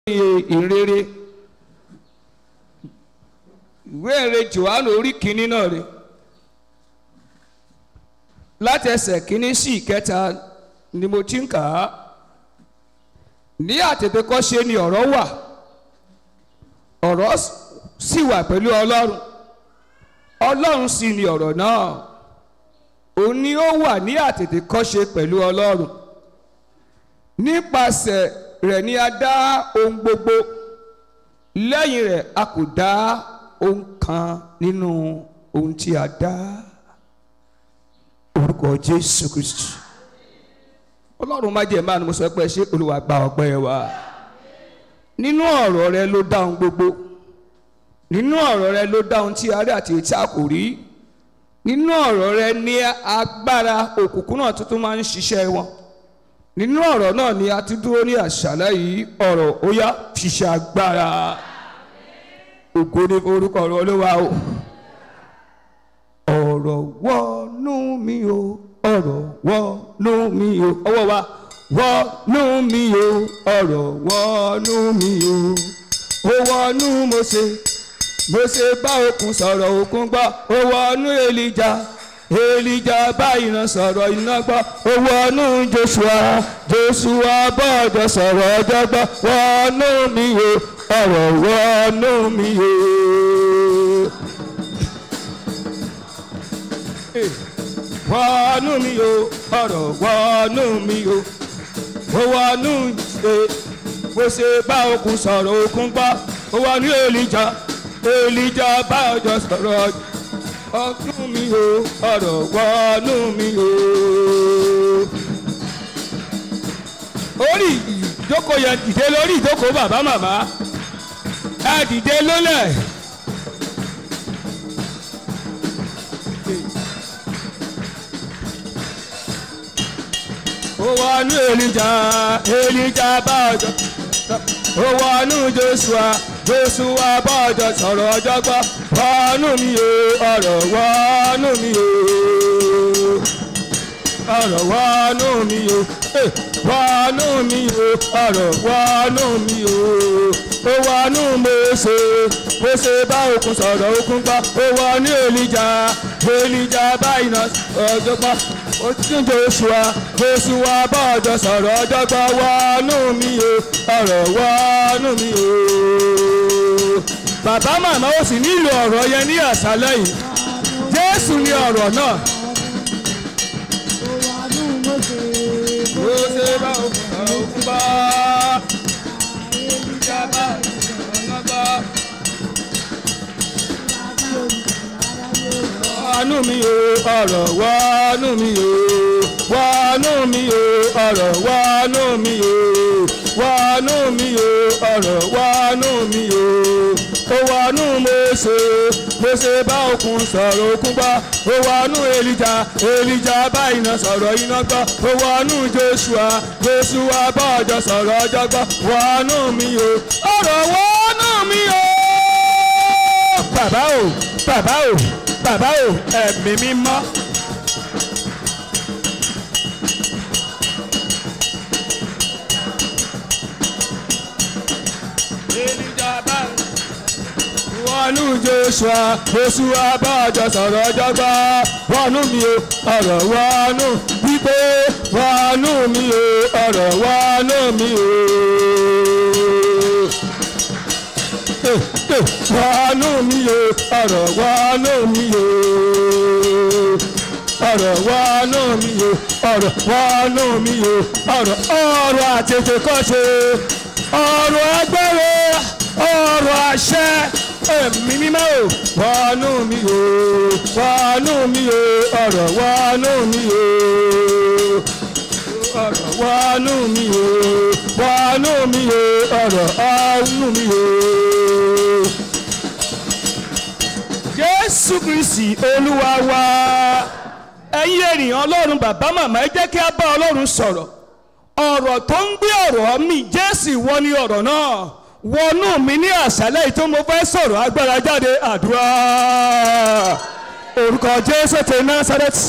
ìrere ìwé ìrere Jòhánù orí kìíní náà rè láti ẹsẹ̀ kìíní sí ìkẹta ni mo ti ń kà á ní àtètèkọ́ṣe ni ọ̀rọ̀ wà ọ̀rọ̀ sì wà pẹ̀lú Ọlọ́run Ọlọ́run sì ni ọ̀rọ̀ náà òun ni ó wà ní àtètèkọ́ṣe pẹ̀lú Ọlọ́run nípasẹ̀ rẹ̀ ni a dá ohun gbogbo lẹ́yìn rẹ̀ a kò dá ohun kan nínú ohun tí a dá orúkọ Jésù Kristi Ọlọ́run má jẹ́ máa ní mo sọ pé ṣé Olúwa gba ọpẹ́ wa nínú ọ̀rọ̀ rẹ ló dá ohun gbogbo nínú ọ̀rọ̀ rẹ ló dá ohun tí a rí àti èyí tí a kò rí nínú ọ̀rọ̀ rẹ ní agbára òkùnkùn náà tuntun máa ń ṣiṣẹ́ wọn nínú ọ̀rọ̀ náà ni a ti dúró ní àṣálẹ́ yìí ọ̀rọ̀ ó yá ṣiṣẹ́ agbára ògo ní orúkọ ọ̀rọ̀ olówó o ọ̀rọ̀ wọnú mi o ọ̀rọ̀ wọnú mi o ọwọ́ wa wọnú mi o ọ̀rọ̀ wọnú mi o ó wọnú Mósè Mósè bá òkun sọ̀rọ̀ òkun gbọ́ ó wọnú Èlíjà Èlíjà bá iná sọ̀rọ̀ iná gbọ́ ó wọnú Joshua Joshua bọ́ọ̀dọ̀ sọ̀rọ̀ ọjọ́ gbọ́ wọnú mi o ọ̀rọ̀ wọnú mi o. wọnú mi o ọ̀rọ̀ wọnú mi o ó wọnú ṣe bó ṣe bá òkun sọ̀rọ̀ òkun gbọ́ ó wọnú Èlíjà Èlíjà bá ọjọ́ sọ̀rọ̀ ọdún mi o ọ̀rọ̀ wọnú mi o. orí ìjókòó yẹn dìde lórí ìjókòó bàbá màmá ẹ dìde lólẹ̀. ó wọnú Èlíjà Èlíjà bá ọjọ́ ó wọnú Joshua Joshua bá ọjọ́ sọ̀rọ̀ ọjọ́ gbọ́ wọnú mi o ọ̀rọ̀ wọnú mi o ọ̀rọ̀ wọnú mi o wọnú mi o ọ̀rọ̀ wọnú mi o ó wọnú Mósè Mósè bá òkun sọ̀rọ̀ òkun gbọ́ ó wọnú Èlíjà Èlíjà bá iná ọjọ́ gbọ́ ó tún Joshua Joshua bá ọjọ́ sọ̀rọ̀ ọjọ́ gbọ́ wọnú mi o ọ̀rọ̀ wọnú mi o bàbá màmá ó sì nílò ọ̀rọ̀ yẹn ní àṣálẹ́ yìí Jésù ni ọ̀rọ̀ náà. Mósè bá òkun sọ̀rọ̀ òkun gbọ́ Èlíjà bá ọ̀nà gbọ́. wọnú mi o ọ̀rọ̀ wọnú mi o wọnú mi o ọ̀rọ̀ wọnú mi o wọnú mi o ọ̀rọ̀ wọnú mi o ó wọnú Mósè Mósè bá òkun sọ̀rọ̀ òkun gbọ́ ó wọnú Èlíjà Èlíjà bá iná sọ̀rọ̀ iná gbọ́ ó wọnú Joshua Joshua bá ọjọ́ sọ̀rọ̀ ọjọ́ gbọ́ wọnú mi o ọ̀rọ̀ wọnú mi o bàbá o bàbá o bàbá o ẹ̀mí mímọ́. Èlíjà bá wọnú Joshua Joshua bá ọjọ́ sọ̀rọ̀ ọjọ́ gbọ́ wọnú mi o ọ̀rọ̀ wọnú wípé wọnú mi o ọ̀rọ̀ wọnú mi o wọnú mi o ọ̀rọ̀ wọnú mi o ọ̀rọ̀ wọnú mi o ọ̀rọ̀ wọnú mi o ọ̀rọ̀ ọ̀rọ̀ àtètè kọ́ṣe ọ̀rọ̀ agbára ọ̀rọ̀ àṣẹ ẹ̀mí mímọ́ o wọnú mi o wọnú mi o ọ̀rọ̀ wọnú mi o ọ̀rọ̀ wọnú mi o wọnú mi o ọ̀rọ̀ ọ̀nù mi o. Jésù Kristi Olúwa wa ẹ̀yin ènìyàn Ọlọ́run bàbá màmá ẹ jẹ́ kí a bá Ọlọ́run sọ̀rọ̀ ọ̀rọ̀ tó ń gbé ọ̀rọ̀ mi Jésù ìwọ ni ọ̀rọ̀ náà wọnú mi ní àṣálẹ́ yìí tó mo fẹ́ sọ̀rọ̀ agbára jáde àdúrà orúkọ Jésù ti Násárẹ́tì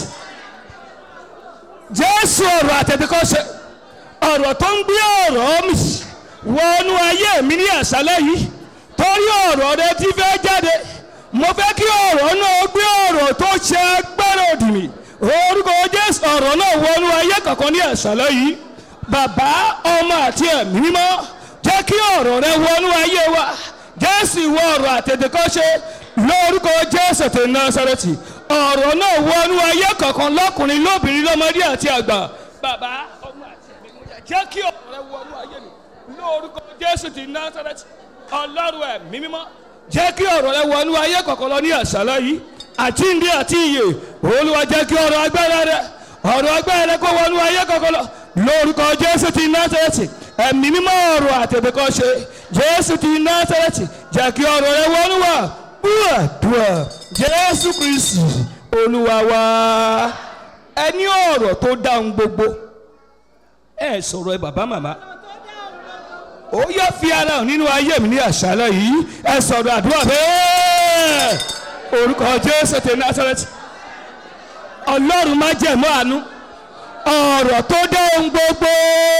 Jésù ọ̀rọ̀ àtẹ̀tẹ̀kọ́ṣe ọ̀rọ̀ tó ń gbé ọ̀rọ̀ mi wọnú ayé mi ní àṣálẹ́ yìí torí ọ̀rọ̀ rẹ ti fẹ́ jáde mo fẹ́ kí ọ̀rọ̀ náà gbé ọ̀rọ̀ tó ṣe agbára òdì mi orúkọ jésù ọ̀rọ̀ náà wọnú ayé kankan ní àṣálẹ́ yìí bàbá ọmọ àti ẹ̀mí mímọ́ jẹ́ kí ọ̀rọ̀ rẹ wọnú ayé wa jésù ìwọ ọ̀rọ̀ àtètèkọ́ṣe lórúkọ jésù tó násàrẹ́tì ọ̀rọ̀ náà wọnú ayé kankan lọ́kùnrin lóbìnrin lọ́mọdé àti àgbà bàbá ọmọ àti ẹ̀mí mímọ́ jẹ́ kí ọ̀rọ̀ rẹ wọnú ayé mi lórúkọ jésù ti násàrẹ́tì ọlọ́run ẹ̀mí mímọ́ jẹ́ kí ọ̀rọ̀ rẹ wọnú ayé kankan lọ ní àṣálẹ́ yìí àjíǹde àti ìyè olúwa jẹ́ kí ọ̀rọ̀ agbára rẹ ọ̀rọ̀ agbára rẹ kó wọnú ayé kankan lọ lórúkọ jésù ti násàrẹ́tì ẹ̀mí mímọ́ ọ̀rọ̀ àtẹ̀bẹ̀kọ́ṣe jésù ti násàrẹ́tì jẹ́ kí ọ̀rọ̀ rẹ wọnú wa búàdúà jésù kristi olúwa wa ẹni ọ̀rọ̀ tó dáhùn gbogbo ẹ sọ̀rọ̀ ẹ bàbá màmá ó yọ fi ara hàn nínú ayé mi ní àṣálẹ́ yìí ẹ sọ̀rọ̀ àdúrà bẹ́ẹ̀ orúkọ jésù ti násàrẹ́tì ọlọ́run má jẹ̀mú àánú ọ̀rọ̀ tó dá ohun gbogbo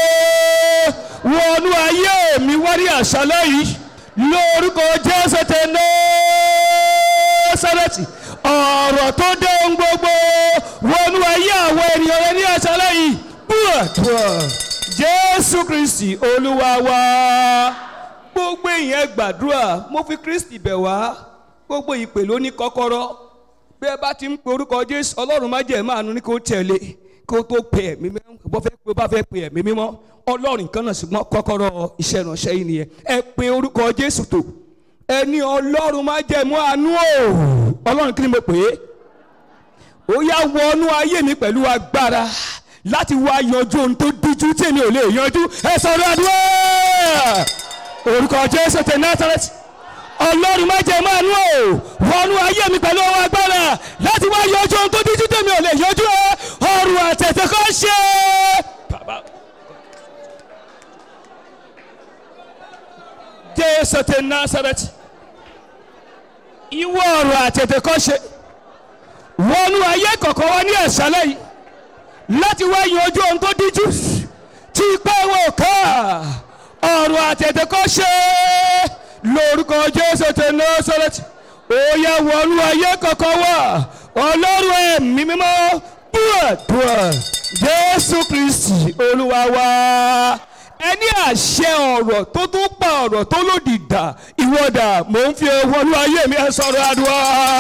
wọnú ayé mi wá ní àṣálẹ́ yìí lórúkọ jésù ti násàrẹ́tì ọ̀rọ̀ tó dá ohun gbogbo wọnú ayé àwọn ènìyàn rẹ ní àṣálẹ́ yìí búrọ̀dúrọ̀ jésù kristi olúwa wa gbogbo ìyẹn gbàdúrà mo fi kristi bẹ̀ wá gbogbo ìpè ló ní kọ́kọ́rọ́ bí ẹ bá ti ń pe orúkọ jésù ọlọ́run má jẹ́ máàánú ní kó tẹ̀lé kó tó pe ẹ̀mí mímọ́ bó fẹ́ pé bá fẹ́ pe ẹ̀mí mímọ́ ọlọ́run kan náà ṣùgbọ́n kọ́kọ́rọ́ iṣẹ́ ìránṣẹ́ yìí nìyẹn ẹ pe orúkọ jésù tó ẹni ọlọ́run má jẹ́ mú àánú o ọlọ́run kí ni mo pè é ó yá wọnú ayé mi pẹ̀lú agbára láti wá yanjú ohun tó díjú tí èmi ò lè yanjú ẹ sọ̀rọ̀ àdúrà orúkọ jésù tẹ násàrẹ́tì ọlọ́run má jẹ́ máa nú o wọnú ayé mi pẹ̀lú ọwọ́ agbára láti wá yanjú ohun tó díjú tí èmi ò lè yanjú ẹ ọrùn àtẹ̀tẹ̀ kọ́ ṣe. jésù tẹ násàrẹ́tì ìwọ ọrùn àtẹ̀tẹ̀ kọ́ ṣe wọnú ayé kọ̀ọ̀kan wá ní ẹ̀sálẹ̀ yìí láti wá yanjú ohun tó díjú tí ipá wọn ká ọ̀rọ̀ àtẹ̀tẹ̀ kọ́ ṣe lórúkọ jésù tẹ násàrẹ́tì òye wọnú ayé kọ̀ọ̀kan wá ọlọ́run ẹ̀mí mímọ́ búrọ̀dúrà jésù kristi olúwa wa ẹni àṣẹ ọ̀rọ̀ tó tó pa ọ̀rọ̀ tó lòdì dà ìwọ́dà mò ń fi wọnú ayé mi ẹ sọ̀rọ̀ àdúrà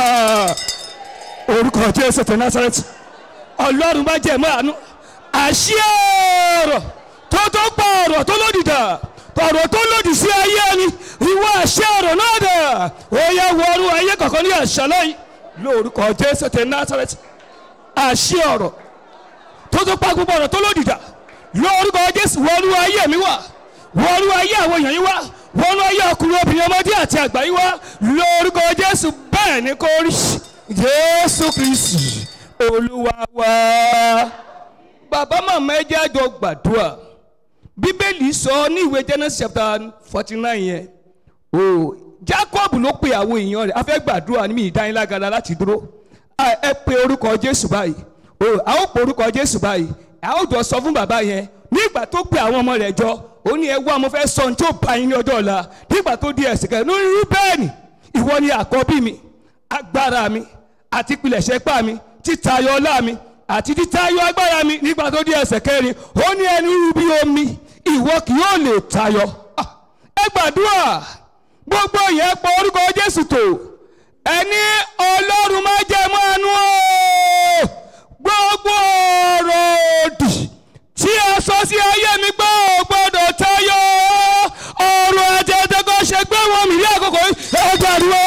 orúkọ jésù tẹ násàrẹ́tì ọlọ́run bá jẹ̀ mọ́ àánú àṣẹ ọ̀rọ̀ tó tó pa ọ̀rọ̀ tó lòdì dà ọ̀rọ̀ tó lòdì sí ayé ni ìwọ àṣẹ ọ̀rọ̀ náà dà ó yẹ wọnú ayé kọ̀ọ̀kan ní àṣálẹ́ yìí lórúkọ jésù tẹ násàrẹ́tì àṣẹ ọ̀rọ̀ tó tó pa gbogbo ọ̀rọ̀ tó lòdì dà lórúkọ jésù wọnú ayé mi wá wọnú ayé àwọn èèyàn yìí wá wọnú ayé ọkùnrin obìnrin ọmọdé àti àgbà yìí wá lórúkọ jésù bẹ́ẹ̀ ni kò rí jésù kristi olúwa wa bàbá màmá ẹ jẹ́ àjọ gbàdúrà bíbélì sọ ní ìwé genesis chapter forty nine yẹn o jacob ló pe àwọn èèyàn rẹ̀ a fẹ́ gbàdúrà ní mi ìdánilágara láti dúró ẹ pe orúkọ jésù báyìí o a ó pe orúkọ jésù báyìí a ó jọ sọ fún bàbá yẹn nígbà tó pe àwọn ọmọ rẹ̀ jọ ó ní ẹ wá mo fẹ́ sọ ohun tí ó bá yín ní ọjọ́ ọ̀la nígbà tó di ẹ̀sìn kẹrin lórí rúbẹ́ẹ̀nì ìwọ ni àkọ́bí mi agbára mi àti pilẹ̀ṣẹ̀ pa mi títayọ ọlá mi àti títayọ agbára mi nígbà tó di ẹsẹ̀ kẹrin ó ní ẹni rú bí omi ìwọ kì yóò lè tayọ. ẹ gbàdúrà gbogbo yẹn pọ orúkọ jésù tó ẹni ọlọ́run má jẹ́ mọ́nú o gbogbo ọ̀rọ̀ òdì tí a sọ sí ayé mi gbọ́ ò gbọ́dọ̀ tayọ ọ̀rọ̀ àtẹ̀tẹ̀kọ́ ṣe gbé wọn mi ní àkókò yìí ẹ gbàdúrà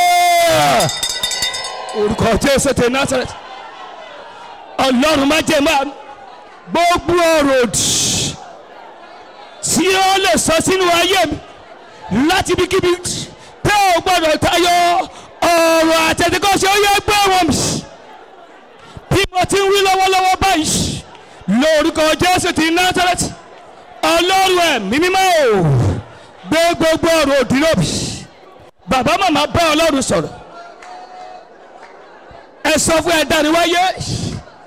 orúkọ jésù tẹ nazareth ọlọ́run má jẹ́ máa gbogbo ọ̀rọ̀ òdì tí ó lè sọ sínú ayé mi láti ibikíbi tẹ́ ò gbọ́dọ̀ tayọ ọ̀rọ̀ àtẹ̀tẹ̀kọ́ṣe ó yẹ gbé wọn mi bí mo ti ń wí lọ́wọ́lọ́wọ́ báyìí lórúkọ jésù ti nazareth ọlọ́run ẹ̀mí mímọ́ ò gbé gbogbo ọ̀rọ̀ òdì lóbi bàbá màmá bá ọlọ́run sọ̀rọ̀ ẹ sọ fún ẹ dániwáyé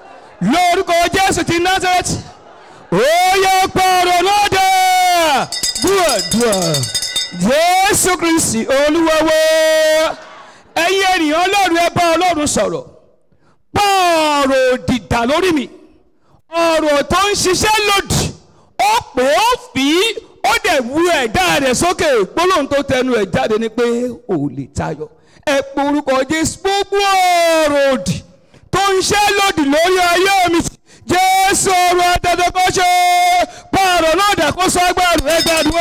lórúkọ jésù ti nazareth ó yẹ pọ̀rọ̀ lọ́dẹ dúàdúà jésù kristi olúwawo ẹ̀yin ènìyàn ọlọ́run ẹ bá ọlọ́run sọ̀rọ̀ pọ̀ọ̀rọ̀ òdìdà lórí mi ọ̀rọ̀ tó ń ṣiṣẹ́ lòdì ó pè ó fi ó dẹ̀ wu ẹ̀dá rẹ̀ sókè gbólóhùn tó tẹnu ẹ̀ jáde ni pé ò lè tayọ ẹ pé orúkọ jésù gbogbo ọ̀rọ̀ òdì tó ń ṣe lòdì lórí ayé mi jésù ọ̀rọ̀ àtẹ̀tẹ̀kọ́ṣe pọ̀ọ̀rọ̀ náà dà kó sọ agbára rẹ̀ gbàdúrà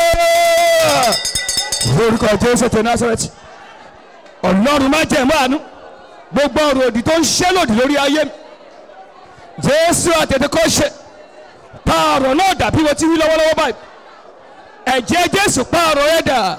orúkọ jésù tẹ násàrẹ́tì ọlọ́run má jẹ̀ mọ́ àánú gbogbo ọ̀rọ̀ òdì tó ń ṣe lòdì lórí ayé mi jésù àtẹ̀tẹ̀kọ́ṣe pààrọ̀ náà dàbí wọ́n ti wí lọ́wọ́lọ́wọ́ báyìí ẹ̀jẹ̀ jésù pààrọ̀ ẹ̀ dà.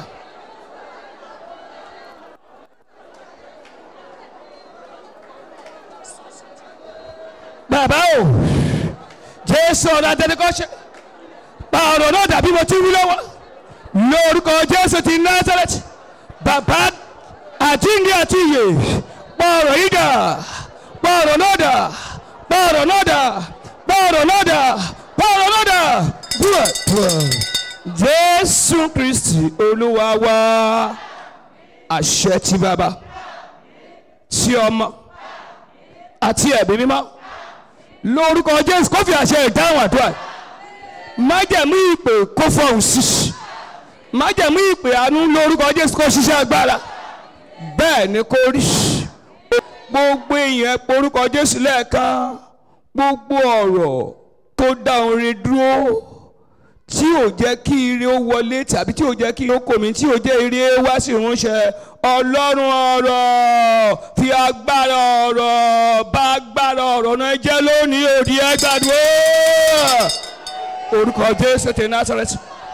bàbá o jésù ọ̀nà àtẹ̀tẹ̀kọ́ṣe pààrọ̀ náà dàbí wọ́n ti wí lọ́wọ́ lórúkọ jésù ti násàrẹ́tì bàbá àjíǹde àti ìyè pààrọ̀ yìí dà pààrọ̀ náà dà pààrọ̀ náà dà pààrọ̀ náà dà pààrọ̀ náà dà dùà dùà jésù kristi olúwa wá àṣẹ ti bàbá tí ọmọ àti ẹ̀mí mímọ́ lórúkọ jésù kó fi àṣẹ ìdáhùn àdúrà májẹ̀mú ìpè kó fọhùn sí májẹ̀mú ìpè àánú lórúkọ jésù kó ṣiṣẹ́ agbára bẹ́ẹ̀ ni kó rí gbogbo èèyàn porúkọ jésù lẹ́ẹ̀kan gbogbo ọ̀rọ̀ tó dá orin dúró tí ò jẹ́ kí ire ó wọlé tàbí tí ò jẹ́ kí ó kò mí tí ò jẹ́ ire wá sí ìrúnṣẹ́ ọlọ́run ọ̀rọ̀ fi agbára ọ̀rọ̀ bá agbára ọ̀rọ̀ náà jẹ́ lónìí òdì ẹgbàdúró orúkọ jésù ti násàrẹ́tì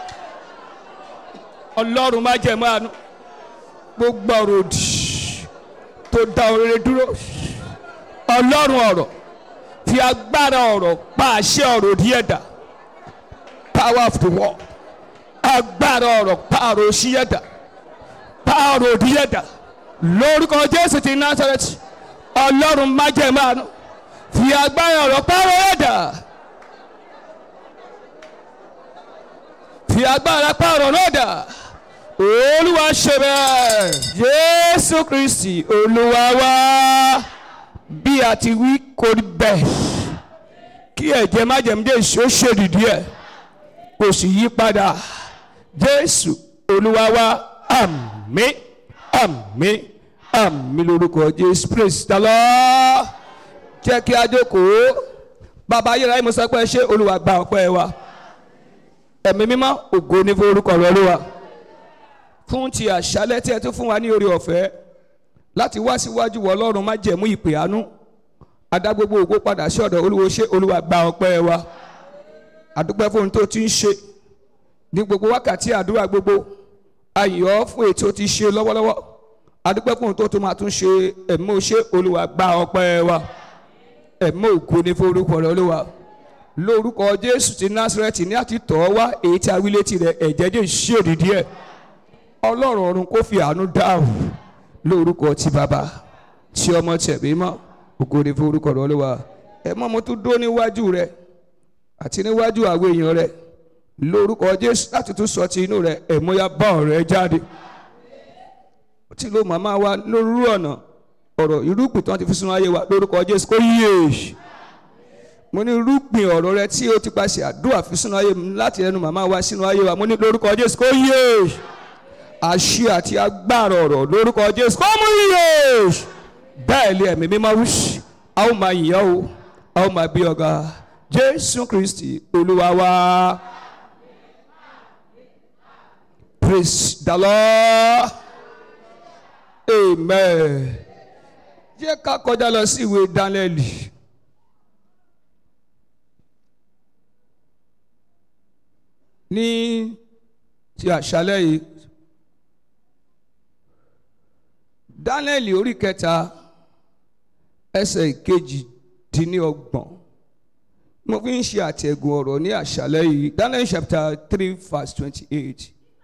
ọlọ́run má jẹ̀ mọ́ àánú gbogbo ọ̀rọ̀ òdì tó dá oríire dúró ọlọ́run ọ̀rọ̀ fi agbára ọ̀rọ̀ pa àṣẹ ọ̀rọ̀ òdì ẹ̀dá power of the world agbára ọ̀rọ̀ pa ọ̀rọ̀ òṣì ẹ̀dá pa ọ̀rọ̀ òdì ẹ̀dá lórúkọ jésù ti násàrẹ́tì ọlọ́run má jẹ̀ mọ́ àánú fi agbára ọ̀rọ̀ pa ọ̀rọ̀ ẹ̀dá. fi agbára pààrọ̀ náà dà olúwa ṣe bẹ́ẹ̀ jésù kristi olúwa wá bí a ti wí kò rí bẹ́ẹ̀ kí ẹ̀jẹ̀ májẹ̀múdé ṣó ṣèdìdí ẹ̀ kò sì yí padà jésù olúwa wá àmín àmín àmín lórúkọ jésù praise the lord jẹ́ kí a jókòó bàbá ayérayé mo sọ pé ṣé olúwa gba ọpẹ́ wa ẹ̀mí mímọ́ ògo ní forúkọ rẹ olúwa fún ti àṣálẹ́ tí ẹ tún fún wa ní oore ọ̀fẹ́ láti wá síwájú wọ ọlọ́run má jẹ̀mú ìpè àánú adá gbogbo ògo padà sí ọ̀dọ̀ olúwo ṣé olúwa gba ọpẹ́ wa àdúpẹ́ fún ohun tó ti ń ṣe ní gbogbo wákàtí àdúrà gbogbo ayọ̀ fún ètò ti ṣe lọ́wọ́lọ́wọ́ àdúpẹ́ fún ohun tó tún máa tún ṣe ẹ̀mí ò ṣe olúwa gba ọpẹ́ wa ẹ̀mí ògo ní forúkọ rẹ olúwa lórúkọ jésù ti násírẹ́tì ní àti tọ́ wá èyí tí a wí létí rẹ̀ ẹ̀jẹ̀ jẹ́ ṣèdídí ẹ̀ ọlọ́run ọ̀run kó fi àánú dáhùn lórúkọ ti bàbá tí ọmọ tẹ̀mí mọ́ ògòdè fún orúkọ rẹ̀ olúwa ẹ mọ́ mo tún dó níwájú rẹ̀ àti níwájú àwọn èèyàn rẹ̀ lórúkọ jésù láti tún sọ ti inú rẹ̀ ẹ̀mọ́yá bá ọ̀rẹ́ jáde tí ló màmá wa lórú ọ̀nà ọ̀rọ̀ irúgbìn tí wọ́n ti fi sínú ayé wa lórúkọ jésù kó yíyè mo ní irúgbìn ọ̀rọ̀ rẹ tí ó ti paṣẹ àdúrà fi sínú ayé mi láti ẹnu màmá wa sínú ayé wa mo ní lórúkọ jésù kó yíyè àṣẹ àti agbára ọ̀rọ̀ lórúkọ jésù kó mú yíyè bẹ́ẹ̀ lé ẹ̀mí mímọ́ wí a ó máa yìnyín o a ó máa bí ọ̀gá jésù kristi olúwa wa praise the lord amen jẹ́ ká kọjá lọ sí ìwé dánẹ́lì. ní ti àṣálẹ́ yìí dánẹ́lì orí kẹta ẹsẹ̀ ìkejì dín ní ọgbọ̀n mo fi ń ṣe àtẹ̀gùn ọ̀rọ̀ ní àṣálẹ́ yìí dánẹ́lì chapter three verse twenty-eight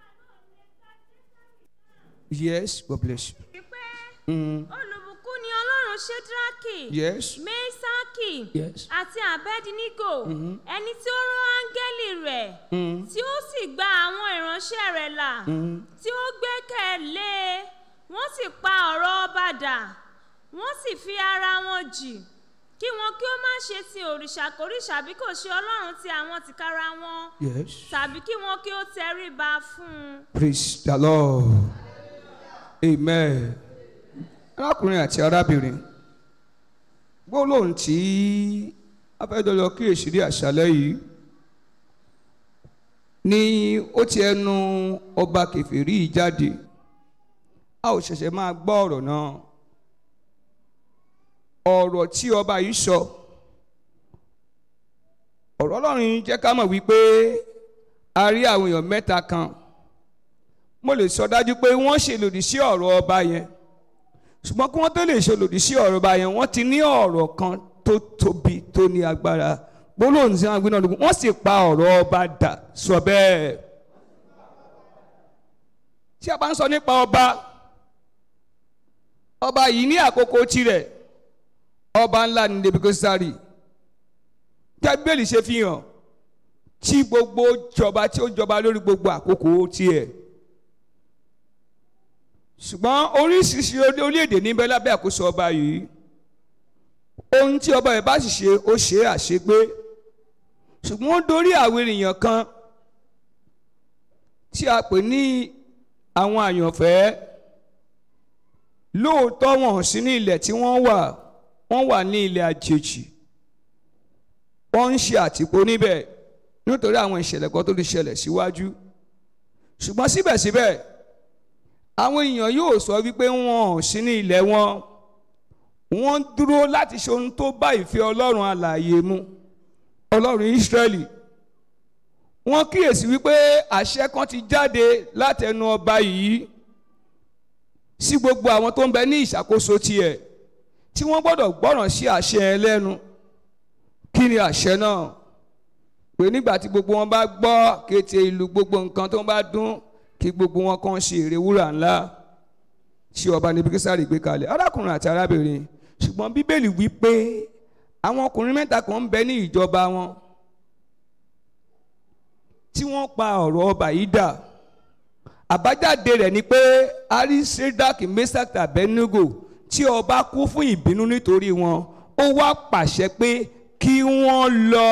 yes God bless you. wípé olùbùkún ni ọlọ́run ṣédrákì yes mẹ́sákì yes àti àbẹ́dínígò ẹni tí ó rán áńgẹ́lì rẹ̀ tí ó sì gba àwọn ìránṣẹ́ rẹ̀ là tí ó gbẹ́kẹ̀lé e wọ́n sì pa ọ̀rọ̀ ọba dà wọ́n sì fi ara wọn jì kí wọn kí ó má ṣe sin òrìṣàkóríṣà bí kò ṣe ọlọ́run ti àwọn tìkára wọn yes tàbí kí wọn kí ó tẹríba fún un. praise the lord amen arákùnrin àti arábìnrin gbólóhùn tí afẹ́dọ́lọ́ kíyèsí rí àṣálẹ́ yìí ni ó ti ẹnu ọba kẹfìrí yìí jáde a ò ṣẹ̀ṣẹ̀ máa gbọ́ ọ̀rọ̀ náà ọ̀rọ̀ tí ọba yìí sọ ọ̀rọ̀ ọlọ́run yìí jẹ́ ká mọ̀ wípé a rí àwọn èèyàn mẹ́ta kan mo lè sọ dájú pé wọ́n ṣe lòdì sí ọ̀rọ̀ ọba yẹn ṣùgbọ́n kí wọ́n tó lè ṣe lòdì sí ọ̀rọ̀ ọba yẹn wọ́n ti ní ọ̀rọ̀ kan tó tóbi tó ní agbára gbólóhùn tí wọ́n gbé náà lókun wọ́n sì pa ọ̀rọ̀ ọba dà sọ bẹ́ẹ̀ tí a bá ń sọ nípa ọba ọba yìí ní àkókò tirẹ̀ ọba ńlá ní nebukadnezari tí a bíbélì ṣe fi hàn tí gbogbo jọba tí ó jọba lórí gbogbo àkókò tiẹ̀ ṣùgbọ́n oríṣiríṣi orílẹ̀-èdè níbẹ̀ lábẹ́ àkóso ọba yìí ohun tí ọba yìí bá sì ṣe ó ṣe é àṣegbé ṣùgbọ́n ó dórí àwọn ènìyàn kan tí a pè ní àwọn àyànfẹ́ lóòótọ́ wọn sí ní ilẹ̀ tí wọ́n wà wọ́n wà ní ilẹ̀ àjèjì wọ́n ń ṣe àtìpó níbẹ̀ nítorí àwọn ìṣẹ̀lẹ̀ kan tó ti ṣẹlẹ̀ síwájú ṣùgbọ́n síbẹ̀síbẹ̀ àwọn èèyàn yóò sọ wípé wọn ò sí ní ilẹ̀ wọn wọ́n dúró láti ṣe ohun tó bá ìfẹ́ ọlọ́run alààyè mu ọlọ́run Ísírẹ́lì wọ́n kíyèsí wípé àṣẹ kan ti jáde látẹnu ọba yìí sí gbogbo àwọn tó ń bẹ ní ìṣàkóso tiẹ̀ tí wọ́n gbọ́dọ̀ gbọ́ràn sí àṣẹ ẹ lẹ́nu kí ni àṣẹ náà pé nígbà tí gbogbo wọn bá gbọ́ kété ìlú gbogbo nǹkan tó ń bá dún kí gbogbo wọn kàn ṣe ère wúrà ńlá tí ọba Nebukadnesari gbé kalẹ̀ arákùnrin àti arábìnrin ṣùgbọ́n bíbélì wí pé àwọn ọkùnrin mẹ́ta kan ń bẹ ní ìjọba wọn tí wọ́n pa ọ̀rọ̀ ọba yìí dà àbájáde rẹ̀ ni pé ari Sédákì Méṣákì Abẹ́nágò tí ọba kú fún ìbínú nítorí wọn ó wá pàṣẹ pé kí wọ́n lọ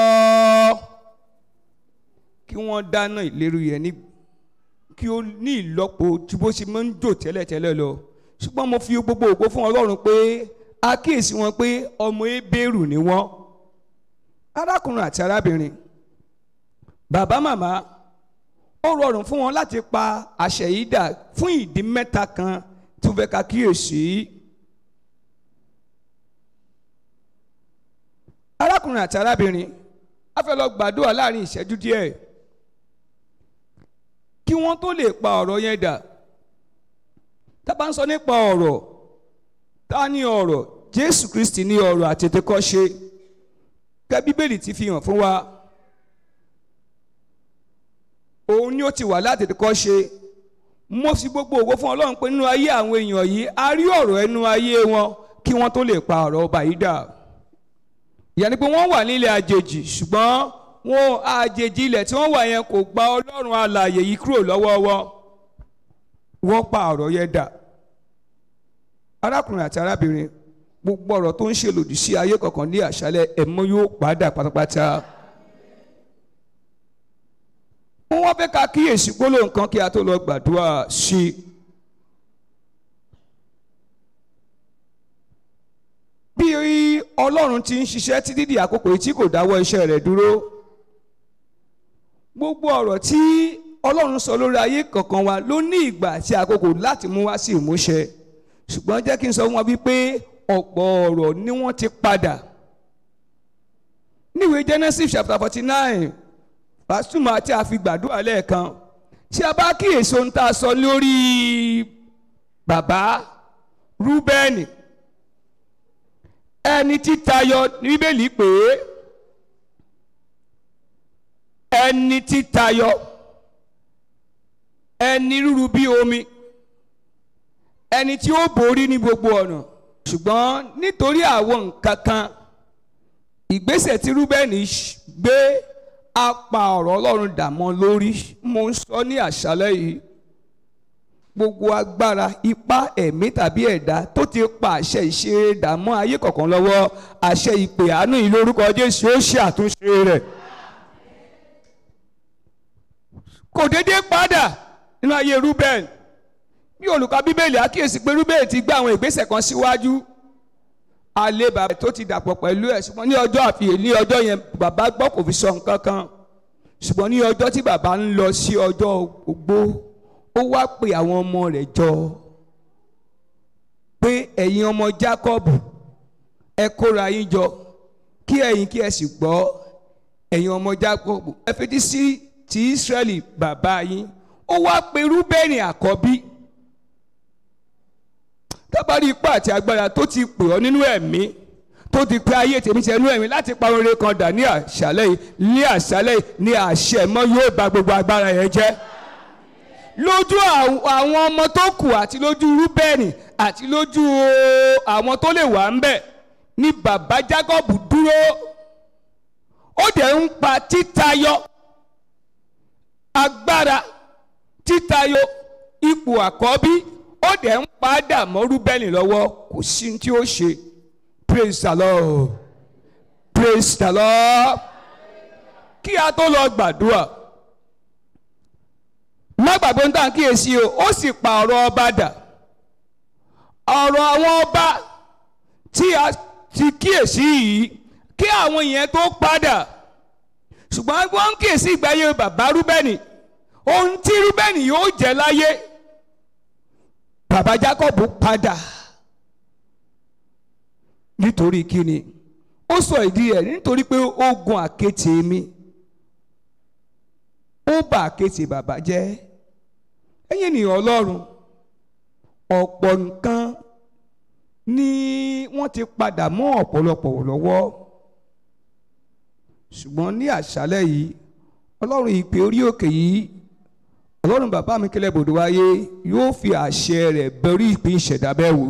kí wọ́n dáná ìléru yẹn ní kí ó ní ìlọ́po tí bó ṣe máa ń jò tẹ́lẹ̀tẹ́lẹ̀ lọ ṣùgbọ́n mo fi gbogbo ògo fún Ọlọ́run pé a kíyèsí wọn pé ọmọ ebéèrú ni wọ́n arákùnrin àti arábìnrin bàbá màmá ó rọrùn fún wọn láti pa àṣẹ yìí dà fún ìdí mẹ́ta kan tó fẹ́ ká kíyèsí. arákùnrin àti arábìnrin a fẹ́ lọ gbàdúrà láàrin ìṣẹ́jú díẹ̀ kí wọ́n tó lè pa ọ̀rọ̀ yẹn dà tá a bá ń sọ nípa ọ̀rọ̀ ta ni ọ̀rọ̀ Jésù Kristi ní ọ̀rọ̀ àtètèkọ́ṣe kẹ́ Bíbélì ti fi hàn fún wa òun ni ó ti wà látètèkọ́ṣe mo fi gbogbo ògo fún Ọlọ́run pé nínú ayé àwọn èèyàn yìí a rí ọ̀rọ̀ ẹnu ayé wọn kí wọ́n tó lè pa ọ̀rọ̀ ọba yìí dà ìyẹn ni pé wọ́n wà nílẹ̀ àjèjì ṣùgbọ́n wọn àjèjì ilẹ̀ tí wọ́n wà yẹn kò gba ọlọ́run alààyè yìí kúrò lọ́wọ́ wọn wọ́n pa ọ̀rọ̀ yẹn dà arákùnrin àti arábìnrin gbogbo ọ̀rọ̀ tó ń ṣe lòdì sí ayé kọ̀ọ̀kan ní àṣálẹ̀ ẹ̀mọ́ yóò padà pátápátá wọ́n fẹ́ ká kíyèsí gbólóhùn kan kí a tó lọ gbàdúrà sí i. bí ọlọ́run ti ń ṣiṣẹ́ títí di àkókò yìí tí kò dáwọ́ iṣẹ́ rẹ̀ dúró gbogbo ọ̀rọ̀ tí ọlọ́run sọ lórí ayé kọ̀ọ̀kan wa ló ní ìgbà àti àkókò láti mú wá sí ìmúṣẹ ṣùgbọ́n jẹ́ kí n sọ fún wa wípé ọ̀pọ̀ ọ̀rọ̀ ni wọ́n ti padà níwèé Genesis chapter forty nine pàṣùmọ̀ àti àfigbàdúrà lẹ́ẹ̀kan tí a bá kíyèsí ohun tá a sọ lórí bàbá Rúbẹ́nì ẹni tí tayọ bíbélì pé ẹni tí tayọ ẹni rúru bí omi ẹni tí ó borí ní gbogbo ọ̀nà ṣùgbọ́n nítorí àwọn nǹkan kan ìgbésẹ̀ tí rúbẹ́nì gbé a pa ọ̀rọ̀ ọlọ́run dà mọ́ lórí mo ń sọ ní àṣálẹ́ yìí gbogbo agbára ipá ẹ̀mí tàbí ẹ̀dá tó ti pa àṣẹ ìṣeré dà mọ́ ayé kọ̀ọ̀kan lọ́wọ́ àṣẹ ìpè àánú yìí lórúkọ jésù ó ṣe àtúnṣe rẹ̀ kò déédéé padà nínú ayé rúbẹ́n bí olùkọ́ bíbélì àkíyèsí pé rúbẹ́n ti gbé àwọn ìgbésẹ̀ kan síwájú alẹ́ bàbá tó ti dàpọ̀ pẹ̀lú ẹ̀ ṣùgbọ́n ní ọjọ́ àfihàn ní ọjọ́ yẹn bàbá gbọ́ kò fi sọ nǹkan kan ṣùgbọ́n ní ọjọ́ tí bàbá ń lọ sí ọjọ́ ogbó ó wá pe àwọn ọmọ rẹ̀ jọ pé ẹ̀yin ọmọ Jákọ́bù ẹ kóra yín jọ kí ẹ̀yin kí ẹ sì gbọ́ ẹ̀yin ọmọ Jákọ́bù ẹ fetí sí ti Ísírẹ́lì bàbá yín ó wá pe Rúbẹ́nì àkọ́bí tábàárí ipá àti agbára tó ti pè ọ́ nínú ẹ̀mí tó ti pé ayé tèmi ṣe nínú ẹ̀mí láti pa oore kan dà ní àṣálẹ́ yìí ní àṣálẹ́ yìí ní àṣẹ mọ́ yóò bà gbogbo agbára yẹn jẹ́ lójú àwọn ọmọ tó kù àti lójú Rúbẹ́nì àti lójú àwọn tó lè wà ń bẹ̀ ní bàbá Jákọ́bù dúró ó dẹ̀ ń pa títayọ agbára títayọ ipò àkọ́bí ó dẹ̀ ń padà mọ́ Rúbẹ́nì lọ́wọ́ kò sí tí ó ṣe praise the Lord praise the Lord kí a tó lọ gbàdúrà má gbàgbé ń tàn kíyèsí o ó sì pa ọ̀rọ̀ ọba dà ọ̀rọ̀ àwọn ọba tí a ti kíyèsí yìí kí àwọn yẹn tó padà ṣùgbọ́n wọ́n ń kíyèsí ìgbáyé bàbá Rúbẹ́nì ohun tí Rúbẹ́nì yóò jẹ́ láyé bàbá Jákọ́bù padà nítorí kíni ó sọ ìdí ẹ̀ nítorí pé ó gun àkéte mi ó bà àkéte bàbá jẹ́ ẹ̀yin ènìyàn Ọlọ́run ọ̀pọ̀ nǹkan ni wọ́n ti padà mọ́ ọ̀pọ̀lọpọ̀ lọ́wọ́ ṣùgbọ́n ní àṣálẹ́ yìí Ọlọ́run ìpè orí òkè yìí Ọlọ́run bàbá mi kílẹ̀ bòdò wáyé yóò fi àṣẹ rẹ̀ bẹ̀rí ìpín ìṣẹ̀dá bẹ́ẹ̀ wò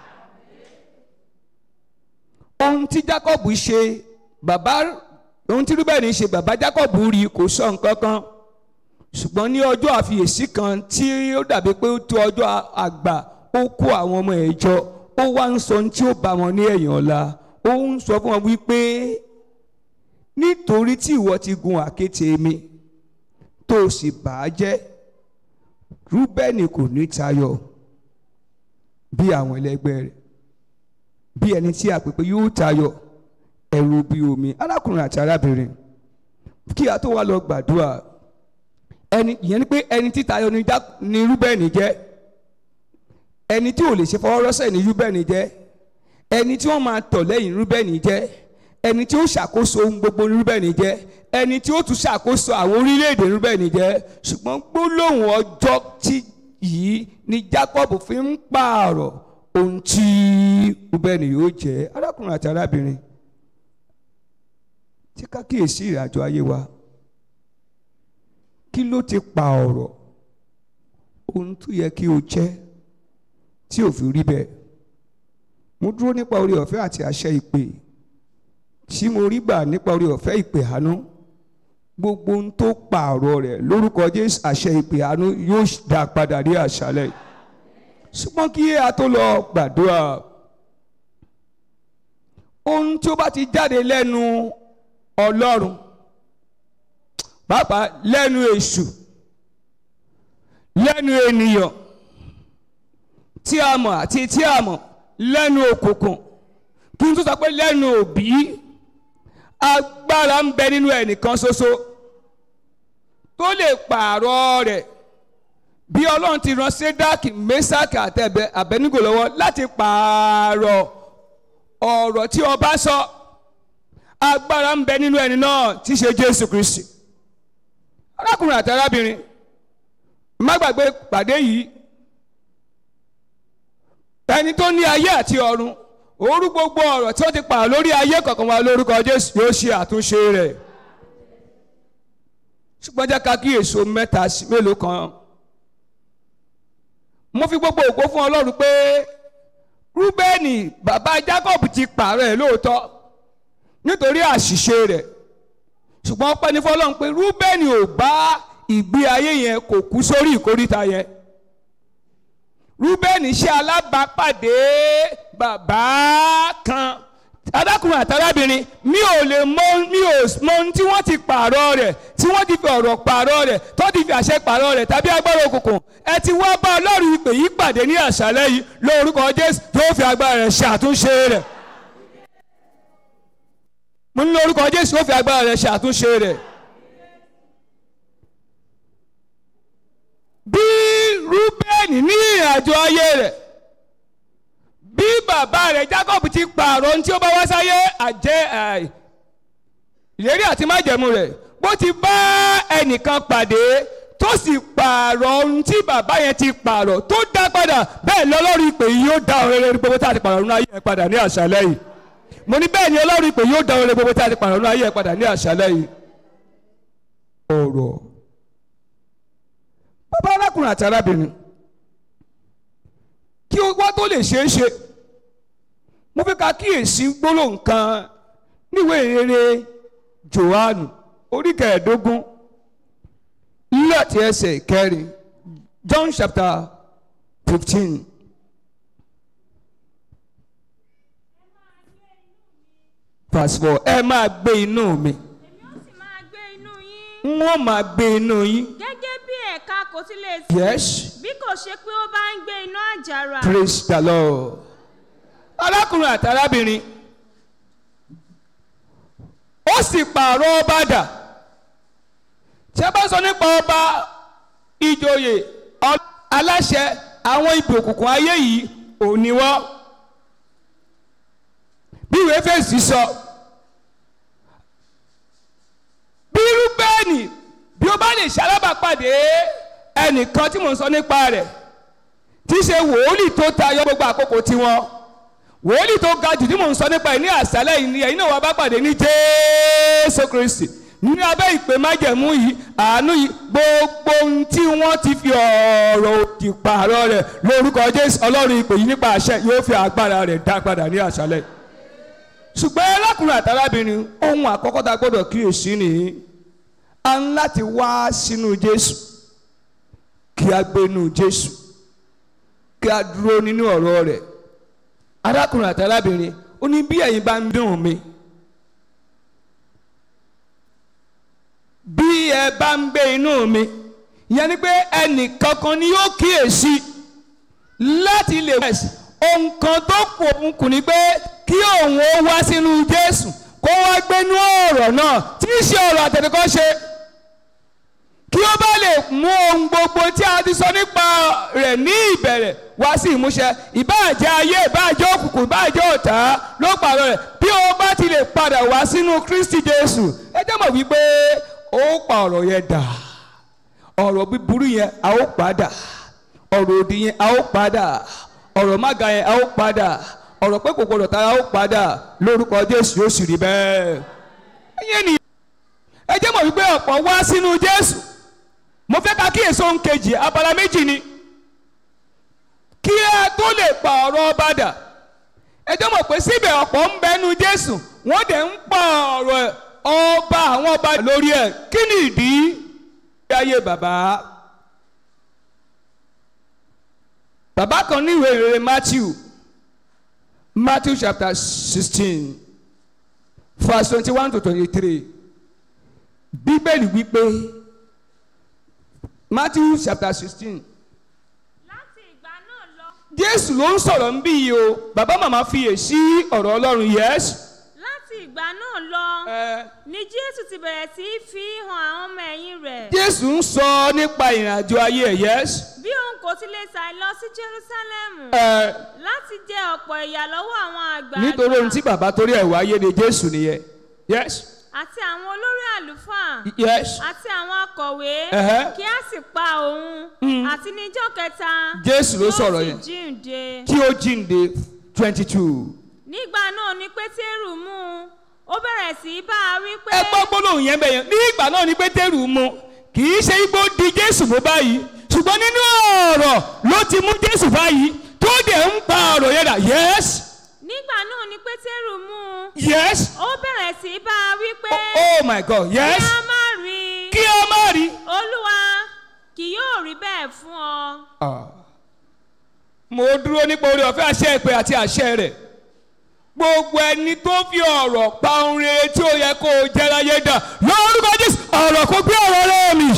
ohun tí Jákọ́bù ṣe bàbá ohun tí Rúbẹ́nì ṣe bàbá Jákọ́bù rí kò sọ nǹkan kan ṣùgbọ́n ní ọjọ́ àfiyèsí kan tí ó dàbí pé ó tó ọjọ́ àgbà ó kó àwọn ọmọ ẹ̀ jọ ó wá ń sọ ohun tí ó bá wọn ní ẹ̀yìn ọ̀la ó ń sọ fún wọn wípé nítorí tí ìwọ ti gun àkéte mi tó o sì bà á jẹ́ Rúbẹ́nì kò ní tayọ bí àwọn ẹlẹgbẹ́ rẹ̀ bí ẹni tí a pè pé yóò tayọ ẹ̀rù bí omi arákùnrin àti arábìnrin kí a tó wá lọ gbàdúrà ẹni ìyẹn ni pé ẹni tí tayọ ni Rúbẹ́nì jẹ́ ẹni tí ò lè ṣe fọwọ́rọ́sẹ̀ ní Rúbẹ́nì jẹ́ ẹni tí wọ́n máa tọ̀ lẹ́yìn Rúbẹ́nì jẹ́ ẹni tí ó ṣàkóso ohun gbogbo ní Rúbẹ́nì jẹ́ ẹni tí ó tún ṣàkóso àwọn orílẹ̀-èdè Rúbẹ́nì jẹ́ ṣùgbọ́n gbólóhùn ọjọ́ tí yìí ni Jacob fi ń pààrọ̀ ohun tí Rúbẹ́nì yóò jẹ́ arákùnrin àti arábìnrin tí ká kíyèsí ìrìnàjò ayé wa kí ló ti pa ọ̀rọ̀ ohun tó yẹ kí o jẹ́ tí ò fi rí bẹ́ẹ̀ mo dúró nípa orí ọ̀fẹ́ àti àṣẹ ìpè tí mo rí gbà nípa orí ọ̀fẹ́ ìpè àánú gbogbo ohun tó pààrọ̀ rẹ̀ lórúkọ Jésù àṣẹ ìpè àánú yóò dá padà ní àṣálẹ̀ ṣùgbọ́n kí a tó lọ gbàdúrà ohun tí ó bá ti jáde lẹ́nu Ọlọ́run pàápàá lẹ́nu èṣù lẹ́nu ènìyàn tí a mọ̀ àti tí a mọ̀ lẹ́nu òkùnkùn kí n tó sọ pé lẹ́nu òbí agbára ń bẹ nínú ẹnìkan ṣoṣo tó lè pààrọ̀ rẹ̀ bí ọlọ́run ti rán sédákì mẹ́sàkì àti àbẹ́nígò lọ́wọ́ láti pààrọ̀ ọ̀rọ̀ tí ọba sọ agbára ń bẹ nínú ẹni náà tí í ṣe Jésù Kristi arákùnrin àti arábìnrin má gbàgbé pàdé yìí ẹni tó ní ayé àti ọ̀run orú gbogbo ọ̀rọ̀ tí wọ́n ti pààrọ̀ lórí ayé kọ̀ọ̀kan wa lórúkọ Jésù yóò ṣe àtúnṣe rẹ̀ ṣùgbọ́n jẹ́ ká kí èso mẹ́ta sí mélòó kan mo fi gbogbo ògo fún Ọlọ́run pé Rúbẹ́nì bàbá Jákọ́bù ti pààrọ̀ ẹ̀ lóòótọ́ nítorí àṣìṣe rẹ̀ ṣùgbọ́n ọpẹ́ ní fọlọ́run pé rúbẹ́nì ò bá ìgbé ayé yẹn kò kú sórí ìkóríta yẹn rúbẹ́nì ṣe alábàápàdé bàbá kan adákùnrin àtàlábìnrin mi ò lè mọ mi ò mọ ohun tí wọ́n ti pààrọ̀ rẹ̀ tí wọ́n ti fi ọ̀rọ̀ pààrọ̀ rẹ̀ tó ti fi àṣẹ pààrọ̀ rẹ̀ tàbí agbára òkùnkùn ẹ ti wá bá ọlọ́run ìpè yìí pàdé ní àṣálẹ́ yìí lórúkọ jésù yóò fi agbára rẹ̀ ṣàtúnṣe rẹ̀ mo ní lórúkọ jésù yóò fi agbára rẹ̀ ṣàtúnṣe rẹ̀. bí rúbẹ́nì ní ìrìnàjò ayé rẹ̀ bí bàbá rẹ̀ jacob ti pààrọ̀ ohun tí ó bá wá sáyé àjẹ́ ìlérí àti májẹ̀mú rẹ̀ bó ti bá ẹnìkan pàdé tó sì pààrọ̀ ohun tí bàbá yẹn ti pààrọ̀ tó dá padà bẹ́ẹ̀ lọ́lọ́run ìpè yìí yóò dá ọ̀rẹ́ rẹ̀ gbogbo tá a ti pààrọ̀ nínú ayé ẹ̀ padà ní àṣálẹ́ yìí mo ní bẹ́ẹ̀ ni ọlọ́run ìpè yóò dá ọ̀rẹ́ gbogbo tá a ti pààrọ̀ nínú ayé ẹ̀ padà ní àṣálẹ́ yìí. ọ̀rọ̀ bàbá arákùnrin àti arábìnrin kí wá tó lè ṣeé ṣe mo fẹ́ ká kíyèsí gbólóhùn kan níwèé rere Jòhánù orí kẹẹ̀ẹ́dógún láti ẹsẹ̀ kẹrin John chapter fifteen. verse four ẹ máa gbé inú mi èmi ó sì máa gbé inú yín n ó máa gbé inú yín gẹ́gẹ́ bí ẹ̀ka kò ti lè sí yes bí kò ṣe pé ó bá ń gbé inú àjàrà praise the lord arákùnrin àti arábìnrin ó sì pààrọ̀ ọba dà tí a bá sọ nípa ọba ìjòyè ọ- aláṣẹ àwọn ipò òkùnkùn ayé yìí ò ní wọ́n bí ìwé fèsì sọ bí rúbẹ́ẹ̀nì bí ó bá lè ṣalábàpàdé ẹnìkan tí mò ń sọ nípa rẹ̀ tí í ṣe wòólì tó tayọ gbogbo àkókò tiwọn wòólì tó ga jù tí mò ń sọ nípa ẹ̀ ní àṣálẹ́ yìí ni ẹ̀yin náà wà bá pàdé ní jésù kristi ní abẹ́ ìpè májẹ̀mú yìí àánú yìí gbogbo ohun tí wọ́n ti fi ọ̀rọ̀ òdì pààrọ̀ rẹ̀ lórúkọ jésù ọlọ́run ìpè yìí nípa àṣẹ yóò fi agbára rẹ̀ dá padà ní àṣálẹ́ yìí ṣùgbọ́n arákùnrin àtàrábìnrin ohun àkọ́kọ́ tá a gbọ́dọ̀ kíyèsí nìyí a ń láti wá sínú jésù kí a gbénu jésù kí a dúró nínú ọ̀rọ̀ rẹ̀ arákùnrin àtàrábìnrin ó ní bí ẹ̀yin bá ń dùn mí bí ẹ bá ń gbé inú mi ìyẹn ni pé ẹnì kankan ni yóò kíyèsí láti lè wẹ̀sì ohun kan tó kù òun kù ni pé kí òun ó wá sínú jésù kó wá gbénú ọ̀rọ̀ náà tí í ṣe ọ̀rọ̀ àtẹnukọ́ ṣe kí ó bá lè mú ohun gbogbo tí a ti sọ nípa rẹ̀ ní ìbẹ̀rẹ̀ wá sí ìmúṣẹ ìbáàjẹ́ ayé ìbáàjẹ́ òkùnkùn ìbáàjẹ́ ọ̀tá ló pààrọ̀ rẹ̀ bí ó bá ti lè padà wá sínú kristi jésù ẹ jẹ́ mọ̀ wípé ó pa ọ̀rọ̀ yẹn dà ọ̀rọ̀ búburú yẹn a ó padà ọ̀rọ̀ òdì yẹn a ó padà ọ̀rọ̀ mága yẹn a ó padà ọ̀rọ̀ pé kò gbọdọ̀ tara a ó padà lórúkọ jésù yóò sì rí bẹ́ẹ̀. ẹ̀yin ni ẹ jẹ́ mọ̀ wípé ọ̀pọ̀ wá sínú jésù mo fẹ́ ka kíyèsí ohun kejì abala méjì ni kí ẹ tó lè pa ọ̀rọ̀ ọba dà ẹ jẹ́ mọ̀ pé síbẹ̀ ọ̀pọ̀ ń bẹnu jésù wọ́n dẹ̀ ń pa ọ̀rọ̀ ọba àwọn ọba lórí ẹ̀ kí ni ìdí ayé bàbá bàbá kan ní ìwé ìrere matthew matthew chapter sixteen verse twenty-one to twenty-three bíbélì wípé matthew chapter sixteen láti ìgbà náà lọ jésù ló ń sọ̀rọ̀ ń bí yìí o bàbá màmá fiyè sí ọ̀rọ̀ ọlọ́run yes. láti ìgbà náà lọ ẹ ni jésù ti bẹ̀rẹ̀ sí í fi hàn àwọn ọmọ ẹ̀yìn rẹ̀ jésù ń sọ nípa ìrìnàjò ayé ẹ̀ yes. bí òun kò ti lè sàì lọ sí jerúsálẹ́mù ẹ láti jẹ ọ̀pọ̀ ìyà lọ́wọ́ àwọn àgbà nítorí ohun tí bàbá torí ẹ̀ wáyé ni jésù nìyẹn yes àti àwọn olórí àlùfáà yes àti àwọn akọ̀wé Ẹ̀hẹ́. kí a sì pa òun àti níjọ́ kẹta Jésù ló yóò sọ̀rọ̀ sì yẹn. jíǹde. tí ó jíǹde twenty two. nígbà náà ni pétérù mú un ó bẹ̀rẹ̀ sí í bá a wí pé ẹ gbọ́ gbólóhùn yẹn bẹ̀yẹn ní ìgbà náà ni pétérù mu kì í ṣe igbó di jésù mú báyìí ṣùgbọ́n nínú ọ̀rọ̀ ló ti mú jésù báyìí tó dẹ̀ ń pa ọ̀rọ̀ yẹn dà yes nígbà náà ni pétérù mú un yes ó bẹ̀rẹ̀ sí í bá a wí pé oh my god kí yes a má rí i kí a má rí. olúwa kì yóò rí bẹ́ẹ̀ fún ọ. Ah. mo dúró nípa orí ọ̀fẹ́ àṣẹ ìpè àti àṣẹ rẹ̀ gbogbo ẹni tó fi ọ̀rọ̀ pa ohun rere tí ó yẹ kó o jẹ́ láyé dà lórúkọ jésù ọ̀rọ̀ kò gbé ọ̀rọ̀ rẹ̀ mi.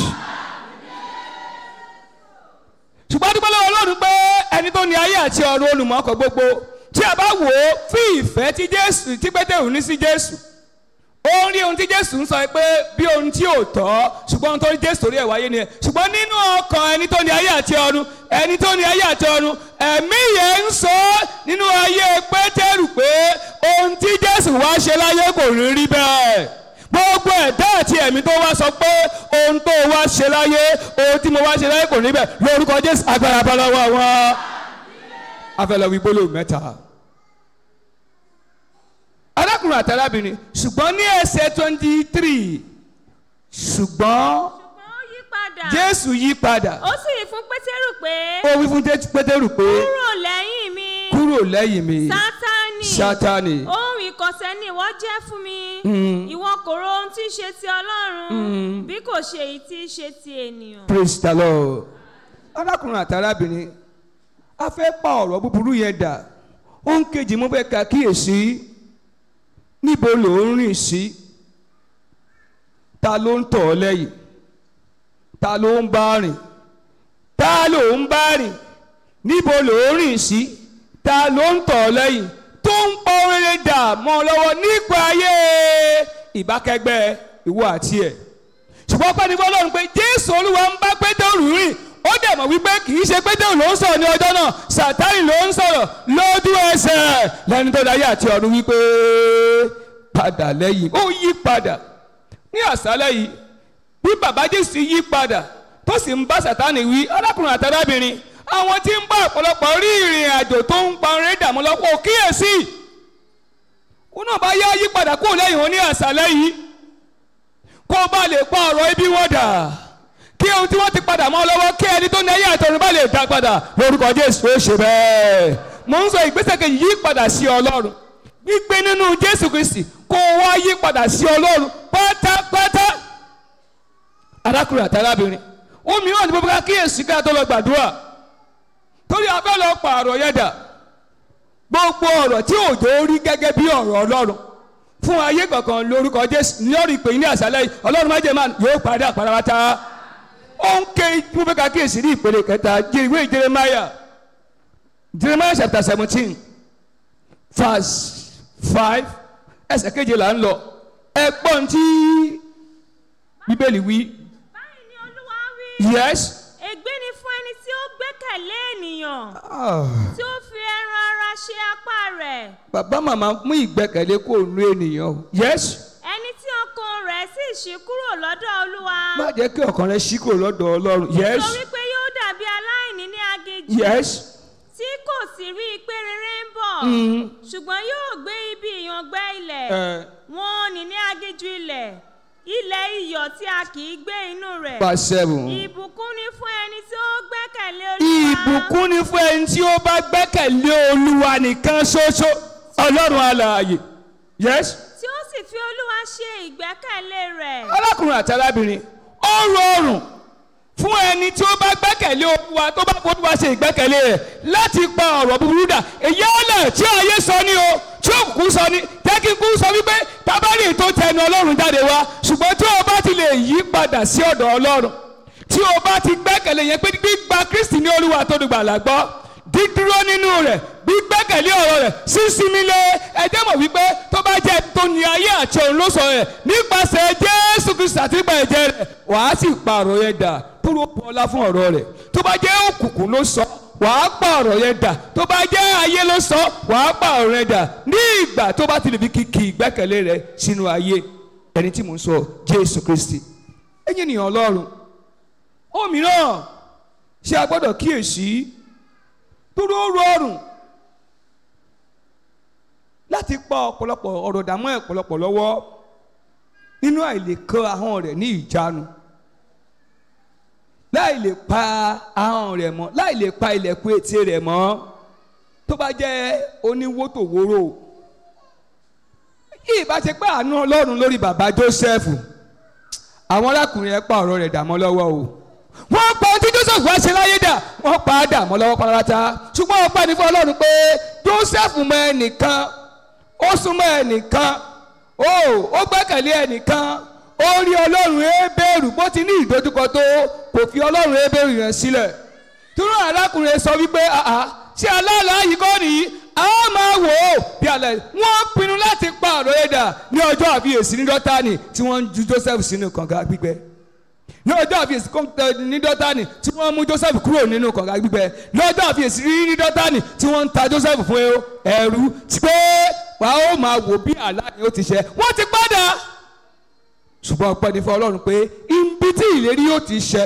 ṣùgbọ́n dúpẹ́ lọ́wọ́ ọlọ́run pé ẹni tó ní ayé àti ọ̀run olùmọ̀ọ́kọ̀ gbogbo tí a bá wò ó fún ìfẹ́ tí jésù tí pétérù ní sí jésù ó ń rí ohun tí jésù ń sọ pé bí ohun tí ò tọ́ ṣùgbọ́n ohun tó rí jésù torí ẹ̀ wáyé ni ẹ̀ ṣùgbọ́n nínú ọkàn ẹni tó ní ayé àti ọ̀run ẹni tó ní ayé àti ọ̀run ẹ̀mí yẹn ń sọ nínú ayé pétérù pé ohun tí jésù wá ṣe láyé kò rí rí bẹ́ẹ̀ gbogbo ẹ̀dá àti ẹ̀mí tó wá sọ pé ohun tó wá ṣe láyé ohun tí mo wá ṣe láyé kò rí bẹ́ẹ̀ lórúkọ jésù agbára bá lọ́wọ́ wọn afẹ́lẹ́ wí gbólóhùn mẹ́ta arákùnrin àti arábìnrin ṣùgbọ́n ní ẹsẹ̀ twenty three ṣùgbọ́n ṣùgbọ́n ó yí padà jésù yí padà ó sì wí fún pétérù pé ó wí fún Jé- pétérù pé kúrò lẹ́yìn mi kúrò lẹ́yìn mi sátánì sátánì ohun ìkọ̀sẹ̀ ni ìwọ jẹ́ fún mi ìwọ kò ro ohun tí í ṣe ti ọlọ́run bí kò ṣe èyí tí í ṣe ti ènìyàn. praise the lord arákùnrin àti arábìnrin a fẹ́ pa ọ̀rọ̀ búburú yẹn dà ohun kejì mo fẹ́ ka kíyèsí níbo ló ń rìn sí ta ló ń tọ̀ ọ́ lẹ́yìn ta ló ń bá rìn ta ló ń bá rìn níbo ló ń rìn sí ta ló ń tọ̀ ọ́ lẹ́yìn tó ń pọ́ rere dà mọ́ ọ lọ́wọ́ nípa ayé ìbákẹ́gbẹ́ ìwọ àti ẹ̀ ṣùgbọ́n pẹ́ni fọlọ́run pé jésù olúwa ń bá pétérù rìn ó dẹ̀ mọ̀ wípé kì í ṣe pétérù ló ń sọ̀rọ̀ ní ọjọ́ náà sàtánì ló ń sọ̀rọ̀ lójú ẹsẹ̀ lẹ́ni tó dáyé àti ọ̀run wípé padà lẹ́yìn ó yí padà ní àṣálẹ́ yìí bí bàbá jésù yí padà tó sì ń bá sàtánì wí arákùnrin àti arábìnrin àwọn tí ń bá ọ̀pọ̀lọpọ̀ rí ìrìn àjò tó ń pa orin dààmú lọ́pọ̀ kíyèsí ó náà bá yá yí padà kúrò lẹ́yìn wọn ní àṣálẹ́ yìí kó o bá lè pa ọ̀rọ̀ ibi wọn dà kí ohun tí wọ́n ti padà mọ́ ọ lọ́wọ́ kí ẹni tó ní ẹyẹ àtọ̀run bá lè dá padà lórúkọ jésù ó ṣe bẹ́ẹ̀ mo ń sọ ìgbésẹ̀ kejì yí padà sí ọlọ́run gbígbé nínú jésù kristi kó o wá yí padà sí ọlọ́run pátápátá arákùnrin àti arábìnrin ó mìíràn ní gbogbo ká kíyèsí ká tó lọ gbàdúrà torí a fẹ́ lọ pààrọ̀ yẹn dà gbogbo ọ̀rọ̀ tí òjò rí gẹ́gẹ́ bí ọ̀rọ̀ ọlọ́run fún ayé kankan lórúkọ jésù lórí ìpè ní àṣálẹ́ yìí ọlọ́run má jẹ́ máa yóò padà parapata ó ń ké gbogbo ká kíyèsí ní ìpele kẹta ìwé jeremaya jeremaya chapter seventeen verse five ẹsẹ̀ keje là ń lọ ẹgbọ́n tí bíbélì wí báyìí ni olúwa wí yes. ègbé ni fún ẹni tí ó gbẹ́kẹ̀lé ènìyàn Ah. tí ó fi ẹran ara ṣe apá rẹ̀ bàbá màmá mú ìgbẹ́kẹ̀lé kó nu ènìyàn o. yes. ẹni tí ọkàn rẹ̀ sì ṣí kúrò lọ́dọ̀ olúwa má jẹ́ kí ọkàn rẹ ṣí kúrò lọ́dọ̀ ọlọ́run. yes. torí pé yóò dàbí aláìní ní aginjù yes. tí kò sì rí i pé rere ń bọ̀ ṣùgbọ́n yóò gbé ibi ìyàngbẹ́ ilẹ̀ ẹ wọn ò ní ní aginjù ilẹ̀ ilẹ̀ iyọ̀ tí a kì í gbé inú rẹ̀ verse seven. ìbùkún ni fún ẹni tí ó gbẹ́kẹ̀lé olúwa ìbùkún ni fún ẹni tí ó bá gbẹ́kẹ̀lé olúwa nìkan ṣoṣo ọlọ́run alààyè. yes. tí ó sì fi olúwa ṣe ìgbẹ́kẹ̀lé rẹ̀ arákùnrin àti arábìnrin ó rọrùn fún ẹni tí ó bá gbẹ́kẹ̀lé olúwa tó bá olúwa ṣe ìgbẹ́kẹ̀lé rẹ̀ láti pa ọ̀rọ̀ búburú dà èyí ọ̀lẹ̀ tí ayé sọ ní o tí òkùnkùn sọ ní tẹ́kínkù sọ wípé tábàlì tó tẹnu ọlọ́run jáde wá ṣùgbọ́n tí o bá ti lè yí padà sí ọ̀dọ̀ ọlọ́run tí o bá ti gbẹ́kẹ̀lé yẹn pé gbígba kristi ní olúwa tó dùgbàlà gbọ́ dídúró nínú rẹ̀ gbígbẹ́kẹ̀lé ọ̀rọ̀ rẹ̀ sísinmi lé ẹjẹ́ mọ̀ wípé tó bá jẹ́ tó ní ayé àti ọ̀run ló sọ rẹ̀ nípasẹ̀ jésù kristu àti ìgbà ẹ̀jẹ̀ rẹ̀ wàá sì pààrọ̀ yẹn dà tó ló pọ̀ ọlá fún ọ̀rọ̀ rẹ̀ tó bá jẹ́ òkùnkùn ló sọ wàá pààrọ̀ yẹn dà tó bá jẹ́ ayé ló sọ wàá pààrọ̀ yẹn dà ní ìgbà tó bá ti lè fi kìkì ìgbẹ́kẹ̀lé rẹ̀ sínú ayé ẹni tí mò ń sọ jésù kristi ẹ̀yin ènìyàn ọlọ́run òmíràn ṣé a gbọ́dọ̀ kíyèsí dúró rọrùn láti pa ọ̀pọ̀lọpọ̀ ọ̀rọ̀ dààmú ọ̀pọ̀lọpọ̀ lọ́wọ́ nínú àìlèkọ ahọ́n rẹ̀ ní ìjánu láì lè pa ahọ́n rẹ̀ mọ́ láì lè pa ilẹ̀kùn ètè rẹ̀ mọ́ tó bá jẹ́ oníwótòwóró ìbá ṣe pé àánú ọlọ́run lórí bàbá joseph àwọn arákùnrin ẹ̀ pa ọ̀rọ̀ rẹ̀ dàmọ́ lọ́wọ́ o wọ́n pa ohun tí joseph wá ṣe láyé dà wọ́n pa á dàmọ́ lọ́wọ́ pátápátá ṣùgbọ́n wọ́n pa ní fún ọlọ́run pé joseph mọ ẹnìkan ó súnmọ́ ẹnìkan ó ó gbẹ́kẹ̀lé ẹnìkan ó rí ọlọ́run ébèrú bó ti ní ìdojúkọ tó kò fi ọlọ́run ébèrú yẹn sílẹ̀ tún arákùnrin sọ wípé àá ṣé aláàlá yìí kọ́ nìyí a máa wò ó bí alẹ́ wọ́n pinnu láti pa ọ̀rọ̀ ẹ̀dà ní ọjọ́ àfiyèsí ní dọ́tánì tí wọ́n ń ju joseph sínú kànga gbígbẹ ní ọjọ́ àfiyèsí ní dọ́tánì tí wọ́n mú joseph kúrò nínú kànga gbígbẹ ní ọjọ́ àfiyèsí ní dọ́tánì tí wọ́n ń ta joseph fún ẹrú tí pé wàá ó máa wò bí àlá ni ó ti ṣẹ wọ́n ti padà ṣùgbọ́n ọpẹ́ ní fún ọlọ́run pé ibi tí ìlérí yóò ti ṣẹ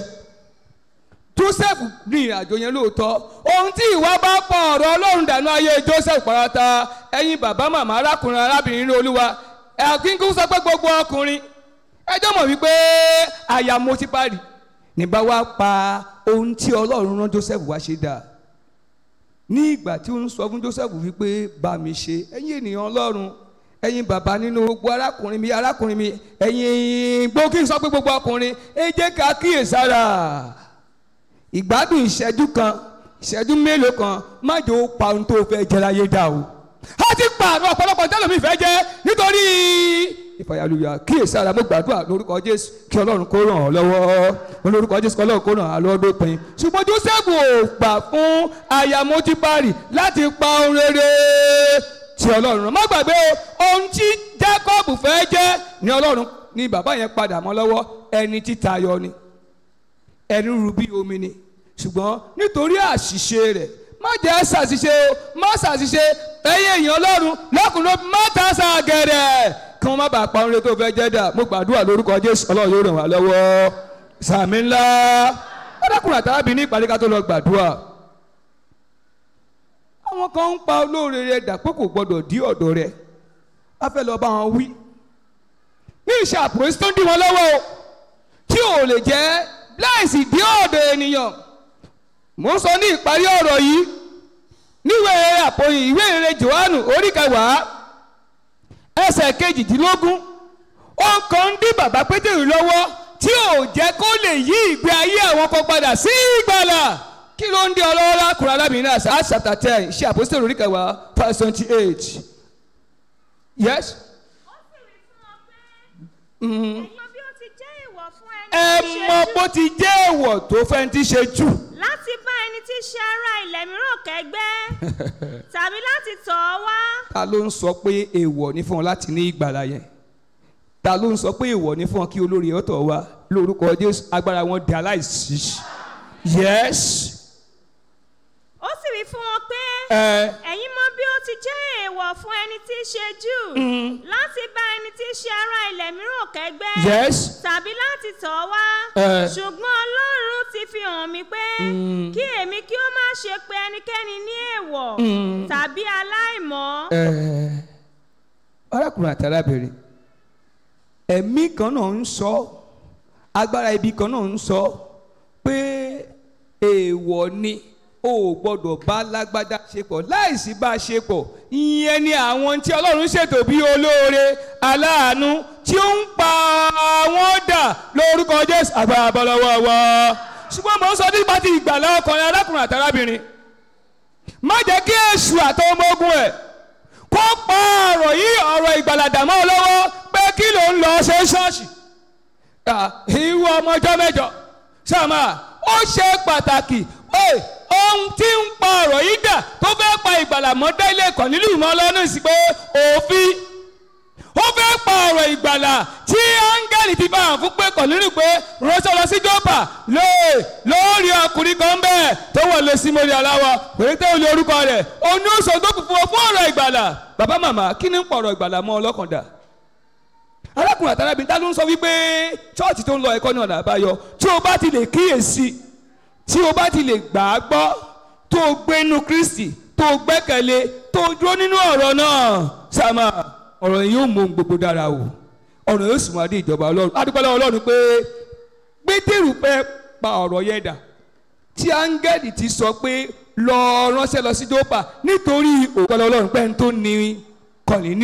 joseph ní ìrìnàjò yẹn lóòótọ́ ohun tí ìwà bá pọ̀ ọ̀rọ̀ ọlọ́run dànù ayé joseph pàrọ̀tà ẹ̀yin bàbá màmá arákùnrin arábìnrin ní olúwa ẹ̀kínkù sọ pé gbogbo ọkùnrin ẹjọ́ mọ̀ wípé àyà mo ti parí nígbà wá pa ohun tí ọlọ́run rán joseph wá ṣe dà ní ìgbà tí ó ń sọ fún joseph wípé bá mi ṣe ẹ̀yin ènìyàn ọlọ́run ẹ̀yin bàbá nínú gbogbo arákùnrin mi arákùnrin mi ẹ̀yin gbókè sọ pé gbogbo ọkùnrin ẹ jẹ́ ká kíyèsára ìgbádùn ìṣẹ́jú kan ìṣẹ́jú mélòó kan má jẹ́ ó pa ohun tó fẹ́ jẹ láyé dà o. a ti pa àwọn ọ̀pọ̀lọpọ̀ tẹ́lẹ̀ mi fẹ́ jẹ́ nítorí ìfàyàlùyà kíyèsára mo gbàdúrà lórúkọ jésù kí ọlọ́run kó ràn ọ́ lọ́wọ́ lórúkọ jésù kí ọlọ́run kó ràn án lọ́wọ́ dópin. ṣùgbọ́n joseph ò gbà fún ayamotibari láti pa ohun rere tí ọlọ́run rán má gbàgbé ohun tí jacob fẹ́ jẹ́ ni ọlọ́run ni bàbá yẹn padà mọ́ lọ́wọ́ ẹni títayọ ni ẹnu rú bí omi ni ṣùgbọ́n nítorí àṣìṣe rẹ̀ má jẹ́ ṣàṣìṣe o má ṣàṣìṣe ẹ̀yìn èèyàn ọlọ́run lọ́kùnrin má ta ṣàgẹ̀rẹ̀ kí wọ́n má bàa pa orin tó fẹ́ jẹ́ dà mo gbàdúrà lórúkọ jésù ọlọ́run yóò ràn wá lọ́wọ́ sàmì ńlá ọ̀dọ́kùnrin àtàlábì ní ìpàdé ká tó lọ gbàdúrà àwọn kan ń pa olóore rẹ̀ dà pé kò gbọdọ̀ dí ọ̀dọ̀ rẹ̀ á fẹ́ lọ bá wọn wí ní ìṣàpòsí tó ń dí wọn lọ́wọ́ o tí ò lè jẹ́ láìsí dí ọ̀dọ̀ ènìyàn mo ń sọ ní ìparí ọ̀rọ̀ yìí níwèé àpòyìn ìwé ìrere johannu orí kẹwàá ẹsẹ̀ kejìdínlógún ó kàn ń dí bàbá pétérù lọ́wọ́ tí ò jẹ́ kó lè yí ìgbé ayé àwọn kan padà sí ìgbàlà kí ló ń dí ọlọ́wọ́ lákùnrin alábìnrin náà Acts chapter ten ṣe àpòsílẹ̀ orí kẹwàá verse twenty eight yes. ó sì rí fún ọ pé ẹ̀yin bí ó ti jẹ́ ìwọ̀ fún ẹni ẹ tí í mọ ṣe bó ti jẹ́ èèwọ̀ tó fẹ́ ti ṣe jù. láti bá ẹni tí í ṣe ara ilẹ̀ mìíràn kẹ́gbẹ́ tàbí láti tọ̀ ọ́ wá ta ló ń sọ pé èèwọ̀ ní fún ọ láti ní ìgbàlà yẹn ta ló ń sọ pé èèwọ̀ ní fún ọ kí olórí ọ̀tọ̀ wa lórúkọ jésù agbára wọn di aláìsí yes ó sì wí fún wọn pé ẹ ẹ̀yin mọ bí ó ti jẹ́ èèwọ̀ fún ẹni tí í ṣe jù láti bá ẹni tí í ṣe ara ilẹ̀ mìíràn kẹ́gbẹ́ yes tàbí láti tọ̀ ọ́ wá Eh. ṣùgbọ́n ọlọ́run ti fi hàn mí pé kí èmi kí ó má ṣe pe ẹnikẹ́ni ní èèwọ̀ tàbí aláìmọ́ ẹ arákùnrin àti arábìnrin ẹ̀mí kan náà ń sọ agbára ibi kan náà ń sọ pé èèwọ̀ ni o ò gbọ́dọ̀ bá lágbádá ṣe pọ̀ láìsí bá a ṣe pọ̀ ìyẹn ni àwọn tí ọlọ́run ṣètò bí olóore aláàánú tí ó ń pa wọ́n dà lórúkọ jésù agbára bọ́lọ́wọ́ wa ṣùgbọ́n mo ń sọ nípa ti ìgbàlá ọkùnrin arákùnrin àti arábìnrin má jẹ́ kí èṣù àtọ́ ọmọ ogun ẹ̀ kó pa ọ̀rọ̀ yìí ọ̀rọ̀ ìgbàlàdà mọ́ ọ lọ́wọ́ pé kí ló ń lọ ṣe ṣọ́ọ̀ṣì ìwọ ọmọ ọjọ́ mẹ́jọ sọ́mà ó ṣe pàtàkì ẹ, ohun tí ń pa ọ̀rọ̀ yìí dà tó fẹ́ pa ìgbàlà mọ́ délé kan nílùú mọ́ lọ́nà sí pé òfin ó fẹ́ pa ọ̀rọ̀ ìgbàlà tí áńgẹ́lì ti bá hàn fún pé kàn nínú pé ránṣẹ́ lọ sí jọ́pà lóò lórí ọkùnrin kan bẹ́ẹ̀ tó wọ̀ lé sí mórí aláwọ̀ pèlè tẹ́ olè orúkọ rẹ̀ òun ó sọ tó kù fún ọ fún ọ̀rọ̀ ìgbàlà bàbá màmá kí ni ń pa ọ̀rọ̀ ìgbàlà mọ́ ọlọ́kàndà arákùnrin àtàràbí ta ló ń sọ wípé chọ́ọ̀chì tó ń lọ ẹ̀kọ́ ní ọ̀nà àbáyọ tí o bá ti lè kíyèsí tí o bá ti lè gbà á gbọ́ tó o gbé inú kristi tó o gbẹ́kẹ̀lé tó o dúró nínú ọ̀rọ̀ náà sàmà ọ̀rọ̀ yìí yóò mú ohun gbogbo dára o ọ̀rọ̀ yóò sì máa dé ìjọba ọlọ́run adúpẹ́ lọ́wọ́ ọlọ́run pé pétérù fẹ́ pa ọ̀rọ̀ yẹn dà tí áńgẹ́lì ti sọ pé lọ ránṣẹ́ lọ sí jópa nítorí òpẹ́lẹ́ ọlọ́run pé ń tó ní kọ̀línìù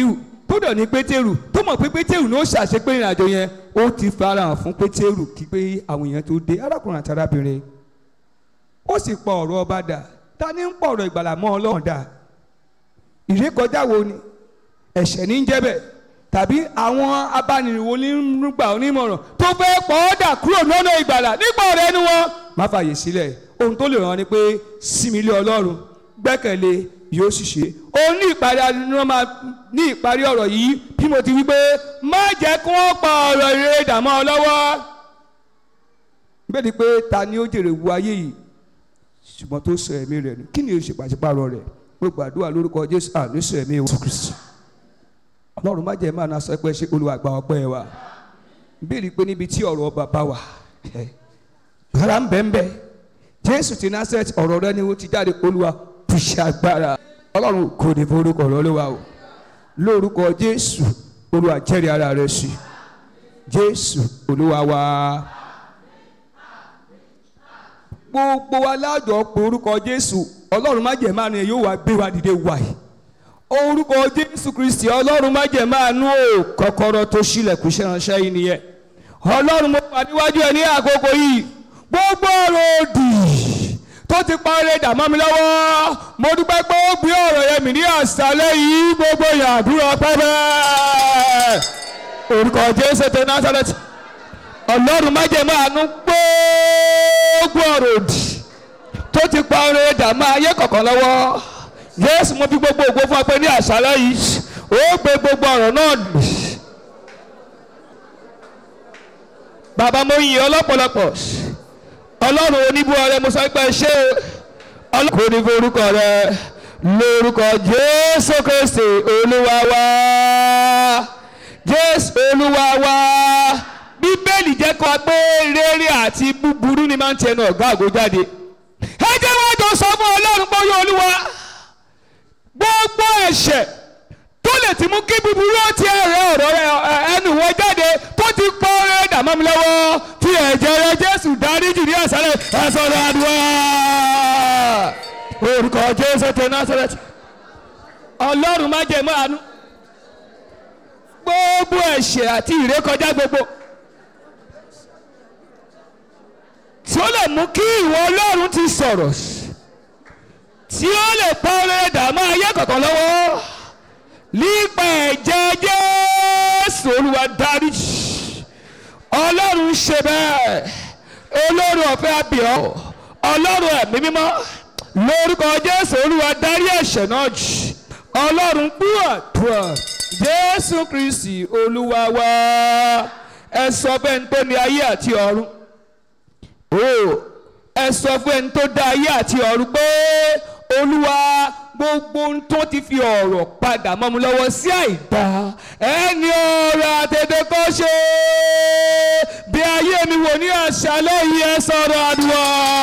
tó dọ̀ ní pétérù tó mọ̀ pé pétérù ní ó ṣàṣepé ìrìn àjò yẹn ó ti farahàn fún pétérù kí pé àwọn èèyàn tó dé arákùnrin àti arábìnrin ó sì pọ ọ̀rọ̀ ọba dà ta ni ń pọ̀ ọ̀rọ̀ ìgbàlà mọ́ ọlọ́run dà ìrékọjá wo ni ẹ̀ṣẹ̀ ní ń jẹ́ bẹ́ẹ̀ tàbí àwọn abánirìnwó nígbà onímọ̀ràn tó fẹ́ pọ̀ ọ́ dà kúrò lọ́nà ìgbàlà nípa ọ̀rẹ́ ẹnu wọn má fààyè sílẹ̀ ohun tó lè ràn ni pé sinmi lé ọlọ́run gbẹ́kẹ̀lé yóò sì ṣe òun ní ìparí ni wọ́n máa ní ìparí ọ̀rọ̀ yìí bí mo ti wí pé má jẹ́ kí wọ́n pa ọ̀rọ̀ ìrere dàmọ́ ọ lọ́wọ́ bẹ́ẹ̀ ni pé ta ni ó jèrè wu ayé yìí ṣùgbọ́n tó sọ ẹ̀mí rẹ̀ nù kí ni o ṣe pàṣípàrọ̀ rẹ̀ mo gbàdúrà lórúkọ jésù àní sọ ẹ̀mí wa kristi ọlọ́run má jẹ́ máa na sọ pé ṣé olúwa gba ọpẹ́ wa béèrè pé níbi tí ọ̀rọ̀ bàbá wà rárá ń bẹ́ ń bẹ́ jésù ti násẹ̀tì ọ̀rọ̀ rẹ ni ó ti jáde olúwa fi ṣe agbára ọlọ́run kò ní forúkọ rẹ olúwa o lórúkọ jésù olúwa jẹ́rìí ara rẹ sí jésù olúwa wa. gbogbo wa lájọ pé orúkọ jésù ọlọ́run má jẹ́ máa ní yóò wá gbé wa dìde wáyé orúkọ jésù kristi ọlọ́run má jẹ́ máa nú o kọ́kọ́rọ́ tó ṣílẹ̀kùn ṣẹ́ránṣẹ́ yìí nìyẹn ọlọ́run mo wà níwájú ẹ ní àkókò yìí gbogbo ọ̀rọ̀ òdì tó ti parí dàmọ́ mi lọ́wọ́ mo dúpẹ́ pé ó gbé ọ̀rọ̀ yẹn mi ní àṣálẹ́ yìí gbogbo yàdúrà pẹ́pẹ́ orúkọ jésù tó násàlẹ̀tì ọlọ́run má jẹ́ máa nú gbogbo ọ̀rọ̀ òdì tó ti parí dàmọ́ ayé kọ̀ọ̀kan lọ́wọ́ yéésù mo fi gbogbo ògbó fún ọ pé ní àṣálẹ́ yìí ó gbé gbogbo ọ̀rọ̀ náà dùn. bàbá mo yìn ọ́ lọ́pọ̀lọpọ̀ ọlọ́run oníbú ọrẹ mo sọ pé ṣé ọlọ́run ní forúkọ rẹ lórúkọ jésù kristi olúwa wa jésù olúwa wa bíbélì jẹ́ kó a pé rere àti búburú ni máa ń tẹnu ọ̀gá àgọ́ jáde ẹ jẹ́ wọ́n jọ sọ fún ọlọ́run bóyá olúwa gbogbo ẹ̀ṣẹ̀ tó lè ti mú kí búburú ó ti ẹ̀rẹ́ ọ̀rọ̀ rẹ ẹnu wọn jáde tó ti pọ́ rẹ dàmọ́ mi lọ́wọ́ fi ẹ̀jẹ̀ rẹ jésù dáríjì ní àṣálẹ̀ ẹ̀sọ́ rẹ àdúrà orúkọ jésù tẹ násàrẹ́tì ọlọ́run má jẹ́ mọ́ àánú gbogbo ẹ̀ṣẹ̀ àti ìrékọjá gbogbo tí ó lè mú kí ìwọ ọlọ́run ti sọ̀rọ̀ tí ó lè pa ọrẹ dààmú ayé kọ̀ọ̀kan lọ́wọ́ nípa ẹ̀jẹ̀ jésù olúwa dáríjì ọlọ́run ṣe bẹ́ẹ̀ olórí ọ̀fẹ́ àbíọ́ ọlọ́run ẹ̀mí mímọ́ lórúkọ jésù olúwa dárí ẹ̀ṣẹ̀ náà jì ọlọ́run gbọ́ àdúrà jésù kristi olúwa wá ẹ sọ fẹ́ni tó ní ayé àti ọ̀run o ẹ sọ fún ẹni tó dá ayé àti ọ̀run pé olúwa gbogbo ohun tó ti fi ọ̀rọ̀ padà mọ́ mi lọ́wọ́ sí àìdá ẹni ọ̀rọ̀ àtẹ̀tẹ̀ kọ́ ṣe bí ayé mi wò ní àṣálẹ́ yìí ẹ sọ̀rọ̀ àdúrà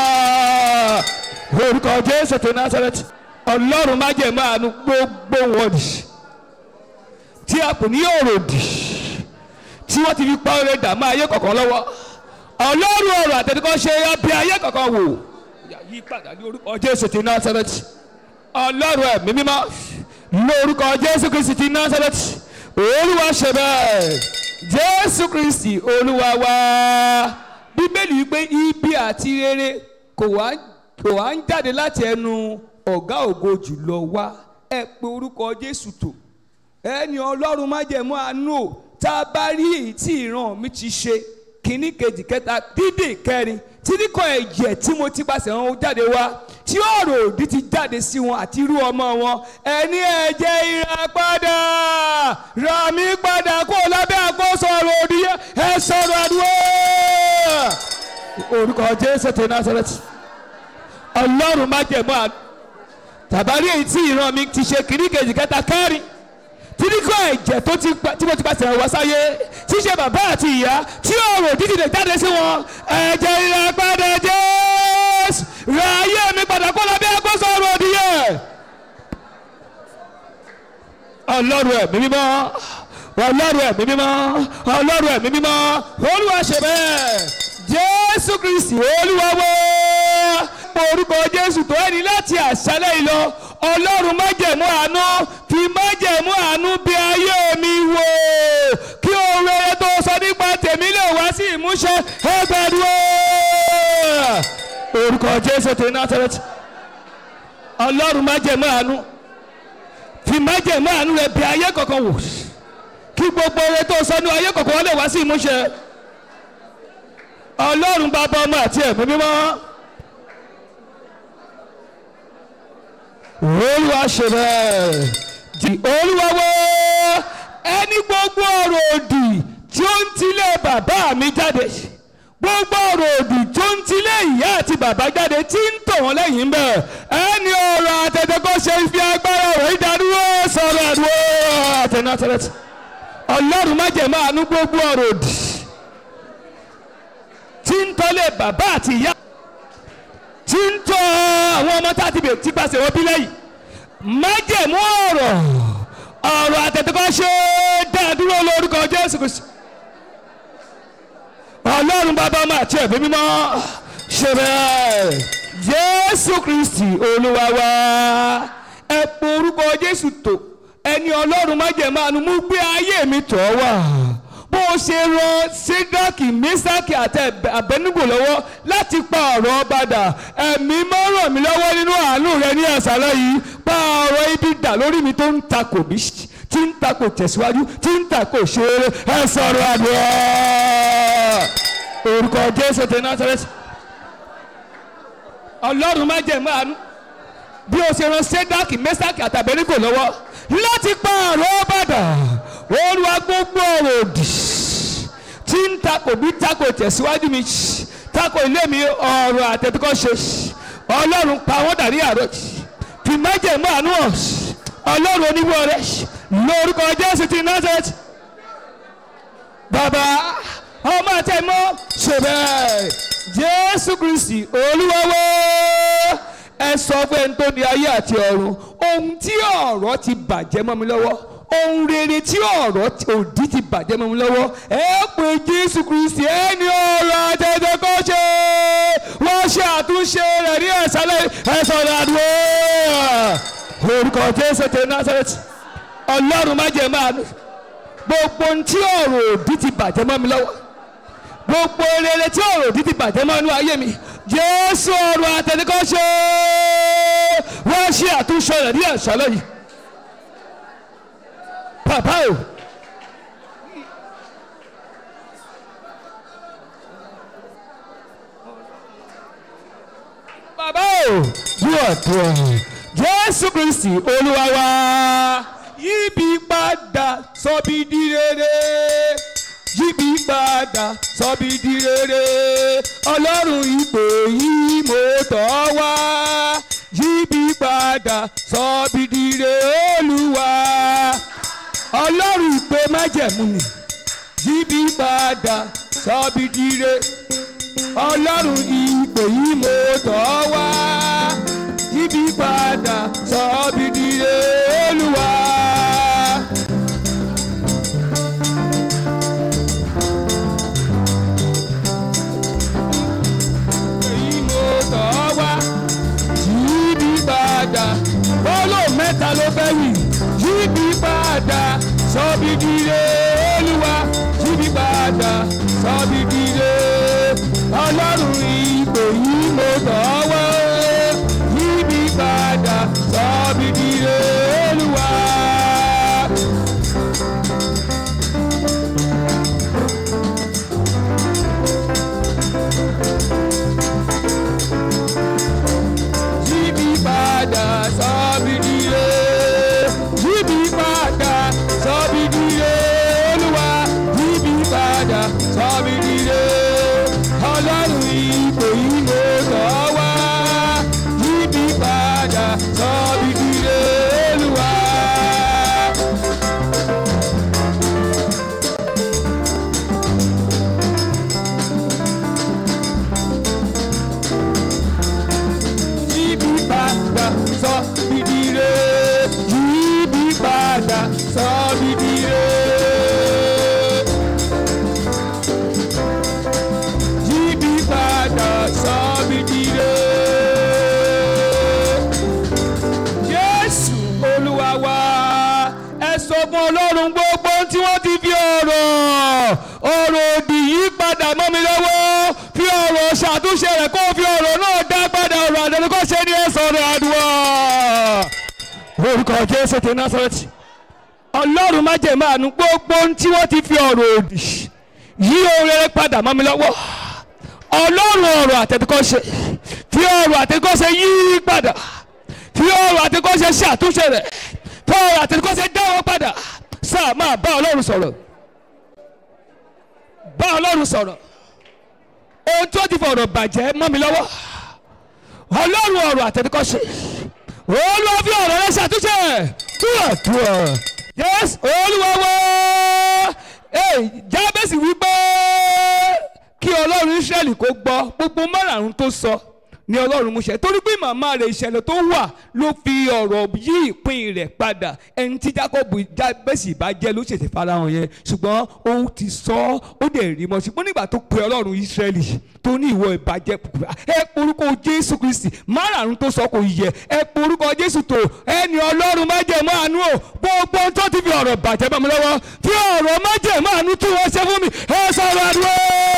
orúkọ jésù tó násàrẹ́tì ọlọ́run má jẹ́ máa nu gbogbo wọn dì tí a kò ní òròdì tí wọ́n ti fi pa ọ̀rẹ́ dààmú ayé kọ̀ọ̀kan lọ́wọ́ ọlọ́run ọ̀rọ̀ àtẹ̀tẹ̀kọ́ ṣe bí ayé kọ̀ọ̀kan wò yí padà ní orúkọ jésù ti násàrẹ́tì ọlọ́run ẹ̀mí mímọ́ lórúkọ jésù kristi ti násàrẹ́tì olúwa ṣe bẹ́ẹ̀ jésù kristi olúwa wá bíbélì wípé ibi àti rere kò wá kò wá ń jáde láti ẹnu ọ̀gá ògo jùlọ wá ẹ pé orúkọ jésù tó ẹni ọlọ́run má jẹ̀mú àánú tá a bá rí èyí tí ìran mi ti ṣe kínní kejì kẹta dídì kẹrin títí kan ẹ̀jẹ̀ tí mo ti pàṣẹ wọn jáde wá tí ọ̀rọ̀ òdì ti jáde sí wọn àti irú ọmọ wọn ẹni ẹ̀jẹ̀ ìràpadà rà mí padà kó lábẹ́ àkóso ọ̀rọ̀ òdì yẹn ẹ sọ̀rọ̀ àdúrà orúkọ jésù ti násàrẹ́tì ọlọ́run má jẹ̀mú àánú tàbárí èyí tí ìran mi ti ṣe kínní kejì kẹta kẹrin títí kọ́ ẹ̀jẹ̀ tó ti pa tí mo ti pàṣẹ wá sáyé ṣíṣe bàbá àti ìyá tí ọ̀rọ̀ dídì lè jáde sí wọn ẹ̀jẹ̀ ìràpadà jésù ra ayé mi padà kó lọ bí agbóso ọ̀rọ̀ òdìyẹ. ọlọ́run ẹ̀mí mímọ́ ọlọ́run ẹ̀mí mímọ́ ọlọ́run ẹ̀mí mímọ́ olúwa ṣe bẹ́ẹ̀ jésù kristi olúwa wọ́ orúkọ jésù tó ẹni láti àṣálẹ́ yìí lọ ọlọ́run májẹ̀mú àánú fi májẹ̀mú àánú bí ayé jésù ti násàrẹ́tì ọlọ́run má jẹ̀ mọ́ àánú fi má jẹ̀ mọ́ àánú rẹ̀ bí ayé kọ̀ọ̀kan wò kí gbogbo oore tó sọ ní ayé kọ̀ọ̀kan wọ́n lè wá sí ìmúṣẹ ọlọ́run bàbá ọmọ àti ẹ̀mí mímọ́ olúwa ṣe bẹ́ẹ̀ di olúwa wo ẹni gbogbo ọ̀rọ̀ òdì tí ó ń tilé bàbá mi jáde gbogbo ọ̀rọ̀ òdì tó ń tilé ìyá àti bàbá jáde tí ń tọ̀ wọ́n lẹ́yìn bẹ́ẹ̀ ẹni ọ̀rọ̀ àtẹ̀tẹ̀kọ́ ṣe fi agbára ọ̀rọ̀ ìdádúró sọ̀rọ̀ àdúró àtẹnátẹ́rẹ́tì ọlọ́run má jẹ̀ máa nú gbogbo ọ̀rọ̀ òdì tí ń tọ́lé bàbá àti ìyá tí ń tọ́ àwọn ọmọ tá a ti bè tí pàṣẹ wọ́n bí lẹ́yìn májẹ̀mú ọ̀rọ̀ ọ̀rọ̀ àtẹ̀tẹ̀kọ́ ṣe dáadúró lórúkọ jésù kristu ọlọ́run bàbá ọmọ àti ẹ̀mí mímọ́ ṣe bẹ́ẹ̀ jésù kristi olúwa wa ẹ po orúkọ jésù tó ẹni ọlọ́run májẹ̀mú àánú mú gbé ayé mi tọ̀ wá bó o ṣe ran sídákì mísákì àti àbẹnugò lọ́wọ́ láti pa ọ̀rọ̀ ọba dà ẹ̀mí máa ràn mí lọ́wọ́ nínú àánú rẹ ní àṣálẹ́ yìí pa ọ̀rọ̀ ibi dà lórí mi tó ń takò mí tí ń takò tẹ̀síwájú tí ń takò ṣeré ẹ sọ̀rọ̀ àdúrà orúkọ jésù ti násàrẹ́tì ọlọ́run má jẹ̀ máa nú bí o ṣe ran sídákì mísákì àti àbẹnugò lọ́wọ́ láti pa ọ̀rọ̀ ọba dà olúwa gbogbo ọ̀rọ̀ òdì tí ń takò bí takò tẹ̀síwájú mi takò ilé mi ọ̀rọ̀ àtẹ̀tẹ̀kọ́ ṣe ọlọ́run pa wọ́n dàrí àárọ̀ fi májèmú àánú hàn ọlọ́run oníwọ̀ rẹ̀ lórúkọ jésù ti nazareth bàbá ọmọ àtẹ̀mọ́ ṣe bẹ́ẹ̀ jésù kristi olúwawo ẹ sọ pé n tó ní ayé àti ọ̀run ohun tí ọ̀rọ̀ ti bàjẹ́ mọ́ mi lọ́wọ́ ohun rere tí ọ̀rọ̀ òdì ti bàjẹ́ mọ́ mi lọ́wọ́ ẹ pé jésù kristi ẹni ọ̀rọ̀ àtẹ̀tẹ̀ kọ́ ṣe wọ́n ṣe àtúnṣe rẹ̀ ní ẹ̀sálẹ̀ ẹ̀sọ̀rọ̀ àdúrà orúkọ jésù tẹ násàrẹ́tì ọlọ́run má jẹ́ máa nù gbogbo ohun tí ọ̀rọ̀ òdì ti bàjẹ́ mọ́ mi lọ́wọ́ gbogbo rere tí ọ̀rọ̀ òdì ti bàjẹ́ mọ́ inú ayé mi jésù ọ̀rọ̀ àtẹ̀tẹ̀ kọ́ ṣe wọ́n ṣe àtúnṣe rẹ̀ ní ẹ̀sálẹ̀ yìí bàbá o. bàbá o dúọ̀dúọ̀ jésù kristi olúwa wa yíbi padà sọ́bi di rere yíbi padà sọ́bi di rere ọlọ́run ìpè yìí mo tọ́ wá yíbi padà sọ́bi di rere olúwa ọlọ́run ìpè májẹ̀mú ni yíbi padà sọ́bi di rere ọlọ́run ìpè yìí mo tọ́ wá yíbi padà sọ́bi di rere olúwa. èyí mo tọ́ wá yíbi padà bọ́lọ̀ mẹ́ta ló fẹ́ wì yíbi padà sọ́bi di rere olúwa yíbi padà sọ́bi di rere ọlọ́run ìpè yìí mo tọ́ wá yíbi padà sọ́bi di rere olúwa. yíbi padà sọ́bi di rere yíbi padà sọ́bi di rere olúwa yíbi padà sọ́bi di rere ọlọ́run ìpè yìí mo tọ́ wá yíbi padà sọ́bi di rere olúwa. yíbi padà sọ bìdìrè yíbi padà sọ bìdìrè. yíbi padà sọ bìdìrè. Jésù Olúwa wa ẹ sọ fún Ọlọ́run gbogbo tí wọ́n ti fi ọ̀rọ̀ ọ̀rọ̀ òdì yí padà mọ́ mi lọ́wọ́ fi ọ̀rọ̀ ṣàtúnṣe rẹ̀ kó fi ọ̀rọ̀ náà dá padà. lórúkọ jésù ti násàrẹ́tì ọlọ́run má jẹ́ máa nu gbogbo ohun tí wọ́n ti fi ọ̀rọ̀ òdì yí ohun rere padà mọ́ mi lọ́wọ́ ọlọ́run ọ̀rọ̀ àtẹ̀tẹ̀kọ́ṣe fi ọ̀rọ̀ àtẹ̀tẹ̀kọ́ṣe yí padà fi ọ̀rọ̀ àtẹ̀tẹ̀kọ́ṣe ṣe àtúnṣe rẹ̀ fi ọ̀rọ̀ àtẹ̀tẹ̀kọ́ṣe dáwọ́ padà sáà máa bá ọlọ́run sọ̀rọ̀ bá ọlọ́run sọ̀rọ̀ ohun tó ti fọ̀rọ̀ bàjẹ́ mọ́ mi lọ́wọ́ ọlọ́run ọ̀rọ̀ àtẹ̀tẹ̀kọ́ṣe olúwa fi ọ̀rọ̀ rẹ ṣàtúnṣe túwà túwà yes olúwa wá jábẹ́sì wípé kí ọlọ́run israẹli kó gbọ́ gbogbo márààrún tó sọ ni ọlọ́run mú ṣẹ torí pé màmá rẹ̀ ìṣẹ̀lẹ̀ tó wà ló fi ọ̀rọ̀ yí ìpín rẹ̀ padà ẹni tí jacob jábẹ́sì bá jẹ́ ló ṣèṣe farahàn yẹn ṣùgbọ́n ó ti sọ ọ́ ó dẹ̀ rí mọ́ ṣùgbọ́n nígbà tó pe ọlọ́run israẹli tó ní ìwọ ìbàjẹ́ ẹ porúkọ jésù kristi márààrún tó sọ kò yẹ ẹ porúkọ jésù tó ẹni ọlọ́run má jẹ́ mọ́ àánú o gbogbo tó ti fi ọ̀rọ̀ bàjẹ́ bá mi lọ́wọ́ fi ọ̀rọ̀ má jẹ́ mọ́ àánú tí wọ́n ṣe fún mi ẹ sọ̀rọ̀ àdúrà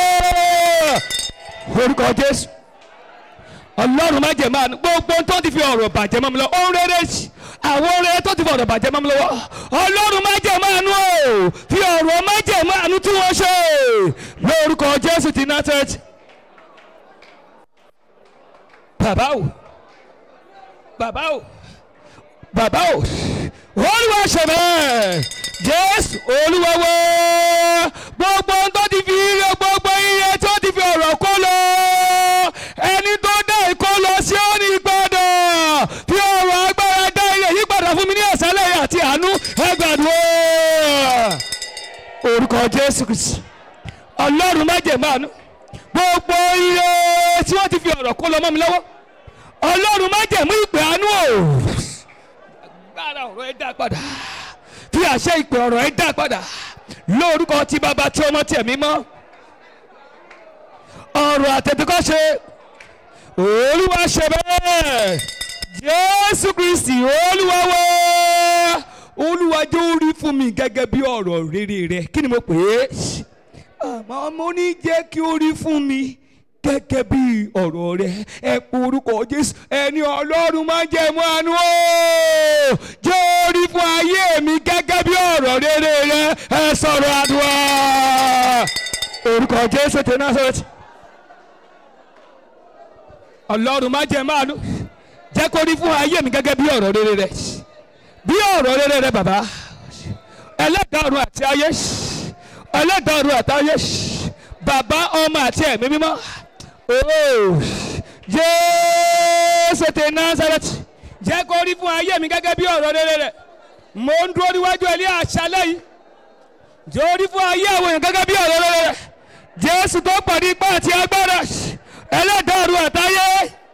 orúkọ jésù ọlọ́run má jẹ́ máa gbogbo tó ti fi ọ̀rọ̀ bàjẹ́ mọ́ mi lọ ohun rere àwọn ohun rere tó ti fi ọ̀rọ̀ bàjẹ́ mọ́ mi lọ́wọ́ ọlọ́run má jẹ́ máa nú o fi ọ̀rọ̀ má jẹ́ máa nú tí wọ́n ṣe lórúkọ jésù ti násẹ̀tì bàbá o bàbá o bàbá o olúwa ṣe bẹ́ẹ̀ jésù olúwa wọ́ gbogbo tó ti fi ire gbogbo ire tó ti fi ọ̀rọ̀ kó lọ ẹni tó dá ìkó lọ sí òní padà fi ọ̀rọ̀ agbára dá ilé yí padà fún mi ní ẹ̀sálẹ̀ àti àánú ẹgbàdúrà orúkọ jésù kristi ọlọ́run má jẹ̀ máa nú gbogbo ire tí wọ́n ti fi ọ̀rọ̀ kó lọ mọ́ mi lọ́wọ́ ọlọ́run má jẹ̀ mú ìpè àánú o agbára ọ̀rọ̀ ẹ dá padà fi àṣẹ ìpè ọ̀rọ̀ ẹ dá padà lórúkọ tí bàbá tí ọmọ tí ẹ̀mí mọ́ ọ̀rọ̀ àtẹ̀tẹ̀kọ́ṣe olúwa ṣe bẹ́ẹ̀ jésù kristi olúwa wá olúwa jẹ́ orí fún mi gẹ́gẹ́ bí ọ̀rọ̀ rere rẹ kí ni mo pè é àmọ́ mo ní jẹ́ kí ó rí fún mi gẹ́gẹ́ bí ọ̀rọ̀ rẹ ẹ pé orúkọ jésù ẹni ọlọ́run máa jẹ́ mú àánú o jẹ́ orí fún ayé mi gẹ́gẹ́ bí ọ̀rọ̀ rere rẹ ẹ sọ̀rọ̀ àdúrà orúkọ jésù tẹ náà sọ̀rọ̀ tì ọlọ́run máa jẹ́ máa nú jẹ́ kó rí fún ayé mi gẹ́gẹ́ bí ọ̀rọ̀ rere rẹ bí ọ̀rọ̀ rere rẹ bàbá ẹlẹ́dàá ọ̀run àti ayé ẹlẹ́dàá ọ̀run àti ayé bàbá ọmọ àti ẹ̀mí mímọ́ ooo jésù ti nazareth jẹ́ kó rí fún ayé mi gẹ́gẹ́ bí ọ̀rọ̀ rere rẹ mo ń dúró níwájú ẹ̀ ní àṣálẹ́ yìí jẹ́ orí fún ayé àwọn èèyàn gẹ́gẹ́ bí ọ̀rọ̀ rere rẹ jésù tó pàdé ipá àti agbára ẹlẹ́dàá ọ̀run àtayé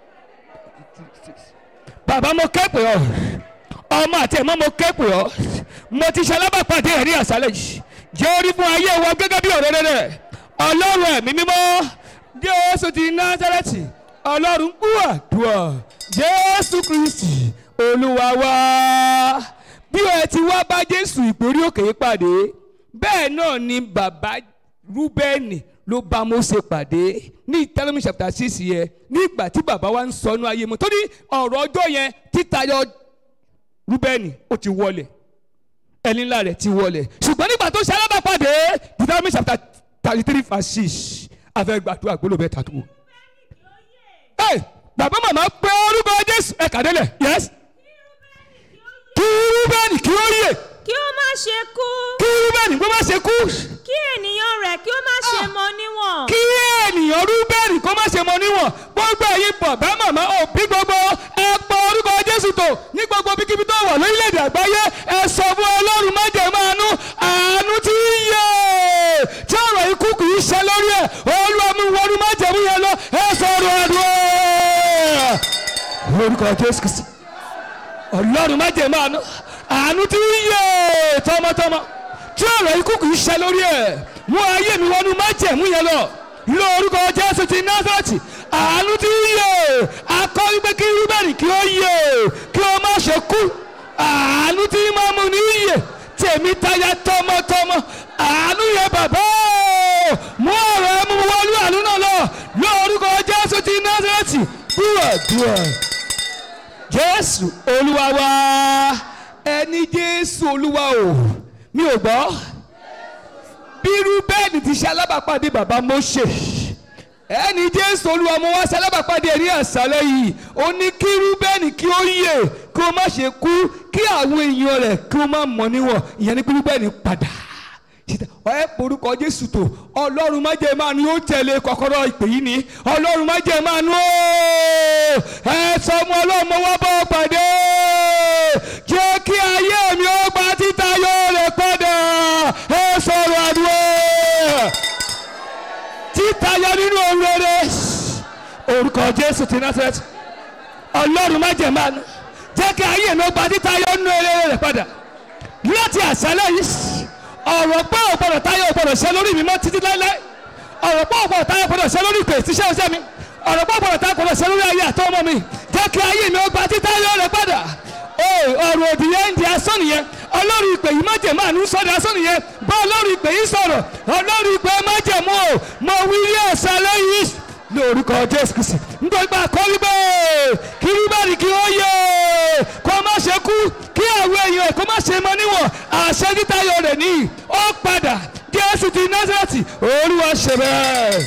bàbá mo kẹ́pẹ́ ọ ọmọ àti ẹ̀mọ́ mo kẹ́pẹ́ ọ mo ti ṣe alábàpàdé ẹ̀ ní àṣálẹ̀ yìí jẹ́ orí fún ayé wa gẹ́gẹ́ bí ọ̀rọ̀ rere ọlọ́run ẹ̀mí mímọ́ jésù ti násárẹ́tì ọlọ́run gbúàdúà jésù kristi olúwa wá bí ẹ ti wá bá jésù ìgbórí òkè yìí pàdé bẹ́ẹ̀ náà ni bàbá rúbẹ́nì ló bá Mósè pàdé ní Deuteronomy chapter six yẹn nígbà tí bàbá wa ń sọnù ayé mu torí ọ̀rọ̀ ọjọ́ yẹn títayọ rúbẹ́nì ó ti wọlé ẹni ńlá rẹ̀ ti wọlé ṣùgbọ́n nígbà tó ṣe alábàápàdé Deuteronomy chapter thirty three verse six afẹ́ gbàdúrà gbólóhùn bẹ́ẹ̀ tàtó. ẹ bàbá màmá pé orúkọ Jésù ẹ kàdélẹ̀ yes kí rúbẹ́nì kí ó yè kí ó má ṣe kú kí rúbẹ́nì kó má ṣe kú kí ènìyàn rẹ̀ kí ó má ṣe mọ níwọ̀n kí ènìyàn rúbẹ́nì kó má ṣe mọ níwọ̀n gbogbo ẹ̀yin bàbá màmá òbí gbogbo ẹ pọ orúkọ Jésù tó ní gbogbo bíkíbi tó wà lórílẹ̀‐èdè àgbáyé ẹ sọ fún Ọlọ́run má jẹ́ máa nú àánú tí ń yẹ tí ọ̀rọ̀ ikú kì í ṣe lórí ẹ̀ Olúwa mú wọnú má jẹ́ mú yẹn lọ ẹ sọ̀rọ̀ àdúrà orúkọ Jésù Kristi Ọlọ́run má jẹ́ máa nú àánú tí ń yẹ tọmọtọmọ tí ọ̀rọ̀ ikú kì í ṣe lórí ẹ̀ mú ayé mi wọnú má jẹ́ mú yẹn lọ lórúkọ Jésù ti Násárẹ́tì àánú tí ń yè akọ́ wípé kí rúbẹ̀rì kí ó yè kí ó má ṣe kú àánú tí máa mú ní yè tèmi táyà tọmọtọmọ àánú yẹ bàbá mú ọ̀rọ̀ ẹ mú wọlé àánú náà lọ lórúkọ Jésù ti Násárẹ́tì dúró dúró Jésù Olúwa wa ẹni jésù olúwa o mi ò gbọ́ bírú bẹ́ẹ̀ni ti ṣe alábàápàdé bàbá Mósè ẹni jésù olúwa mo wá ṣe alábàápàdé ẹ̀rí àṣálẹ́ yìí ó ní kí rúbẹ́ẹ̀nì kí ó yè kí ó má ṣe kú kí àwọn èèyàn rẹ̀ kí ó má mọ̀ níwọ̀n ìyẹn ní kí rúbẹ́ẹ̀nì padà ẹ porúkọ jésù tó ọlọ́run má jẹ́ máa nu ó tẹ̀lé kọ́kọ́rọ́ ìpè yìí ni ọlọ́run má jẹ́ máa nu ó ẹ sọ ọmọ ọlọ́run mo wá bọ́ pàdé jẹ́ kí ayé mi ó gba títa yóò rẹ̀ padà ẹ sọ̀rọ̀ àdúrà títa yọ nínú ohun rere orúkọ jésù ti Násárẹ́tì ọlọ́run má jẹ́ máa nu jẹ́ kí ayé mi ó gba títa yọ nínú rere rẹ̀ padà láti àṣálẹ́ yìí ọ̀rọ̀ pé ò gbọ́dọ̀ táyọ̀ ò gbọ́dọ̀ ṣe lórí mi mọ́ títí láéláé ọ̀rọ̀ pé ò gbọ́dọ̀ táyọ̀ gbọ́dọ̀ ṣe lórí ìpè tíṣẹ́ ọṣẹ́ mi ọ̀rọ̀ pé ò gbọ́dọ̀ táyọ̀ gbọ́dọ̀ ṣe lórí ayé àtọ́ ọmọ mi jẹ́ kí ayé mi ó gba títayọ̀ rẹ̀ padà ọ̀rọ̀ òdì yẹn ń di asán nìyẹn ọlọ́run ìpè yìí májèmọ́ àánú sọ́dọ̀ asán nìyẹn bá ọlọ́run ìpè yìí sọ̀rọ̀ ọlọ́run ìpè májèmọ́ o mo wí rí ọ̀sẹ̀ lẹ́yìn lórúkọ jésù kìsì nítorí pé àkọ́rí bẹ́ẹ̀ kí rúbẹ́rì kí ó yẹ kó má ṣe kú kí àwọn èèyàn kó má ṣe mọ níwọ̀n àṣẹ títayọ rẹ̀ ní ó padà jésù ti násàrẹ́tì olúwa ṣe bẹ́ẹ̀.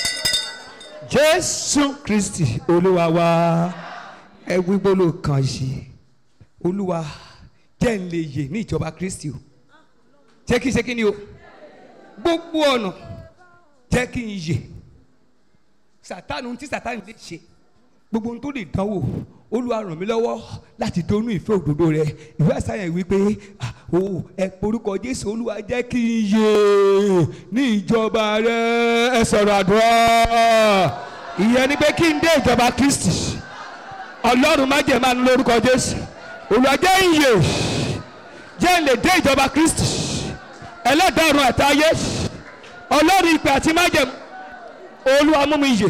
jésù kristi olúwa wa ẹ wí gbólóhùn kan yìí olúwa jẹ́ ń lè yè ní ìjọba kristi o jẹ́ kí n ṣe kí ni o gbogbo ọ̀nà jẹ́ kí n yè sàtánù tí sàtánù lè ṣe gbogbo ohun tó lè dánwò olúwa ràn mí lọ́wọ́ láti dónú ìfẹ́ òdodo rẹ ìwé àṣàyàn wípé o ẹ porúkọ jésù olúwa jẹ́ kí n yè ní ìjọba rẹ ẹ sọ̀rọ̀ àdúrà ìyẹn ni pé kí n dé ìjọba kristi ọlọ́run má jẹ́ máa ń lórúkọ jésù olúwa jẹ́ ń yè jẹ́ ń lè dé ìjọba kristi ẹlẹ́dàá ọ̀run àtayé ọlọ́run ìpè àti májẹ̀mú olúwa mú mi yè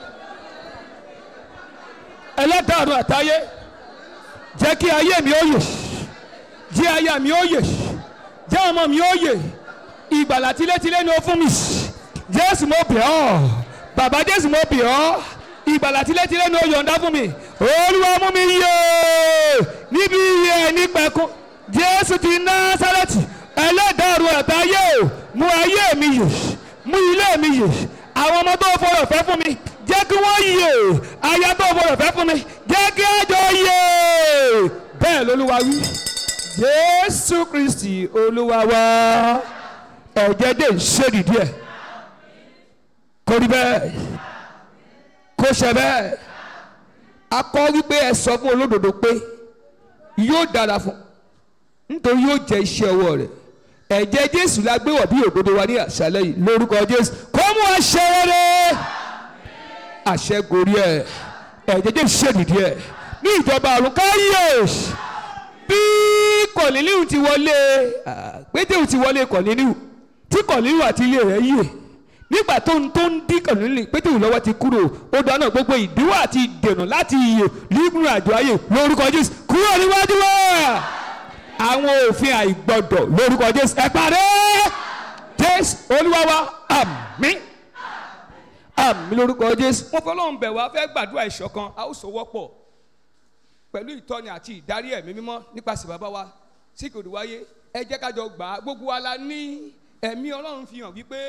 ẹlẹ́dàá àtayé jẹ́ kí ayé mi ó yè jẹ́ aya mi ó yè jẹ́ ọmọ mi ó yè ìgbàlà tilétilé ni ó fún mi jésù mo bẹ̀ ọ́ bàbá jésù mo bẹ̀ ọ́ ìgbàlà tilétilé ni ó yọ̀ǹda fún mi olúwa mú mi yè níbi iye ẹni pẹ̀kún jésù ti násárẹ́tì ẹlẹ́dàá àtayé mú ayé mi yè mú ilé mi yè àwọn ọmọ tó fọlọ̀ fẹ́ fún mi jẹ́ kí wọ́n yè aya tó fọlọ̀ fẹ́ fún mi jẹ́ kí ẹjọ́ yè bẹ́ẹ̀ lolúwa wí jésù kristi olúwa wa ẹ̀jẹ̀ dé ṣèdí díẹ̀ kò rí bẹ́ẹ̀ kò ṣe bẹ́ẹ̀ akọ wípé ẹ sọ fún olódodo pé yóò dára fún nítorí yóò jẹ iṣẹ́ ọwọ́ rẹ̀ ẹ̀jẹ̀ jésù la gbé wọ̀ bí òdodo wa ní àṣálẹ́ yìí lórúkọ jésù kó mú àṣẹ rere àṣẹ gorí ẹ̀ ẹ̀jẹ̀ jésù ṣèdìdí ẹ̀ ní ìjọba ọ̀run káyé bí kọ̀nílíù ti wọlé pétéù ti wọlé kọ̀nílíù tí kọ̀nílíù àti ilé rẹ̀ yíyè nígbà tó ń tó ń dín kọ̀nílíù pétéù lọ́wọ́ ti kúrò ó dáná gbogbo ìdíwọ́ àti ìdènà láti yè lígùn àjọ ayé lórúkọ jésù kúrò níwájú wa àwọn òfin àìgbọdọ̀ lórúkọ jésù ẹ parí jésù olúwa wa àmín àmín lórúkọ jésù. wọ́n fọlọ́run bẹ̀ wá fẹ́ gbàdúrà ìṣọ̀kan a ó sọ wọ́pọ̀ pẹ̀lú ìtọ́ni àti ìdarí ẹ̀mí mímọ́ nípasẹ̀ bàbá wa tí kò wáyé ẹ jẹ́ ká jọ gbà á gbogbo wa la ní ẹ̀mí ọlọ́run fi hàn wípé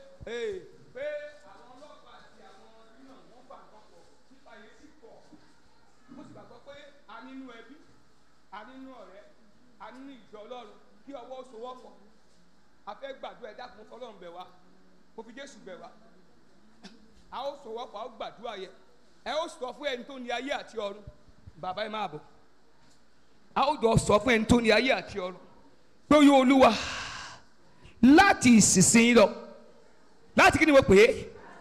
pé àwọn ọlọ́pàá àti àwọn nínú wọn fà kọ́kọ́ nípa yẹn sì pọ̀ mo sì gbàgbọ́ pé a nínú ẹbí a nínú ọ̀rẹ́ a nínú ìjọ ọlọ́run kí ọwọ́ sowọ́pọ̀ a fẹ́ gbàdúrà ẹ dákun fọlọ́run bẹ̀ wá mo fi jésù bẹ̀ wá a ó sowọ́pọ̀ a ó gbàdúrà yẹ ẹ ó sọ fún ẹni tó ní ayé àti ọ̀run bàbá ẹ máa bọ̀ a ó jọ sọ fún ẹni tó ní ayé àti ọ̀run pé ó yọ olúwa láti ìsinsìnyí lọ láti kí ni mo pè é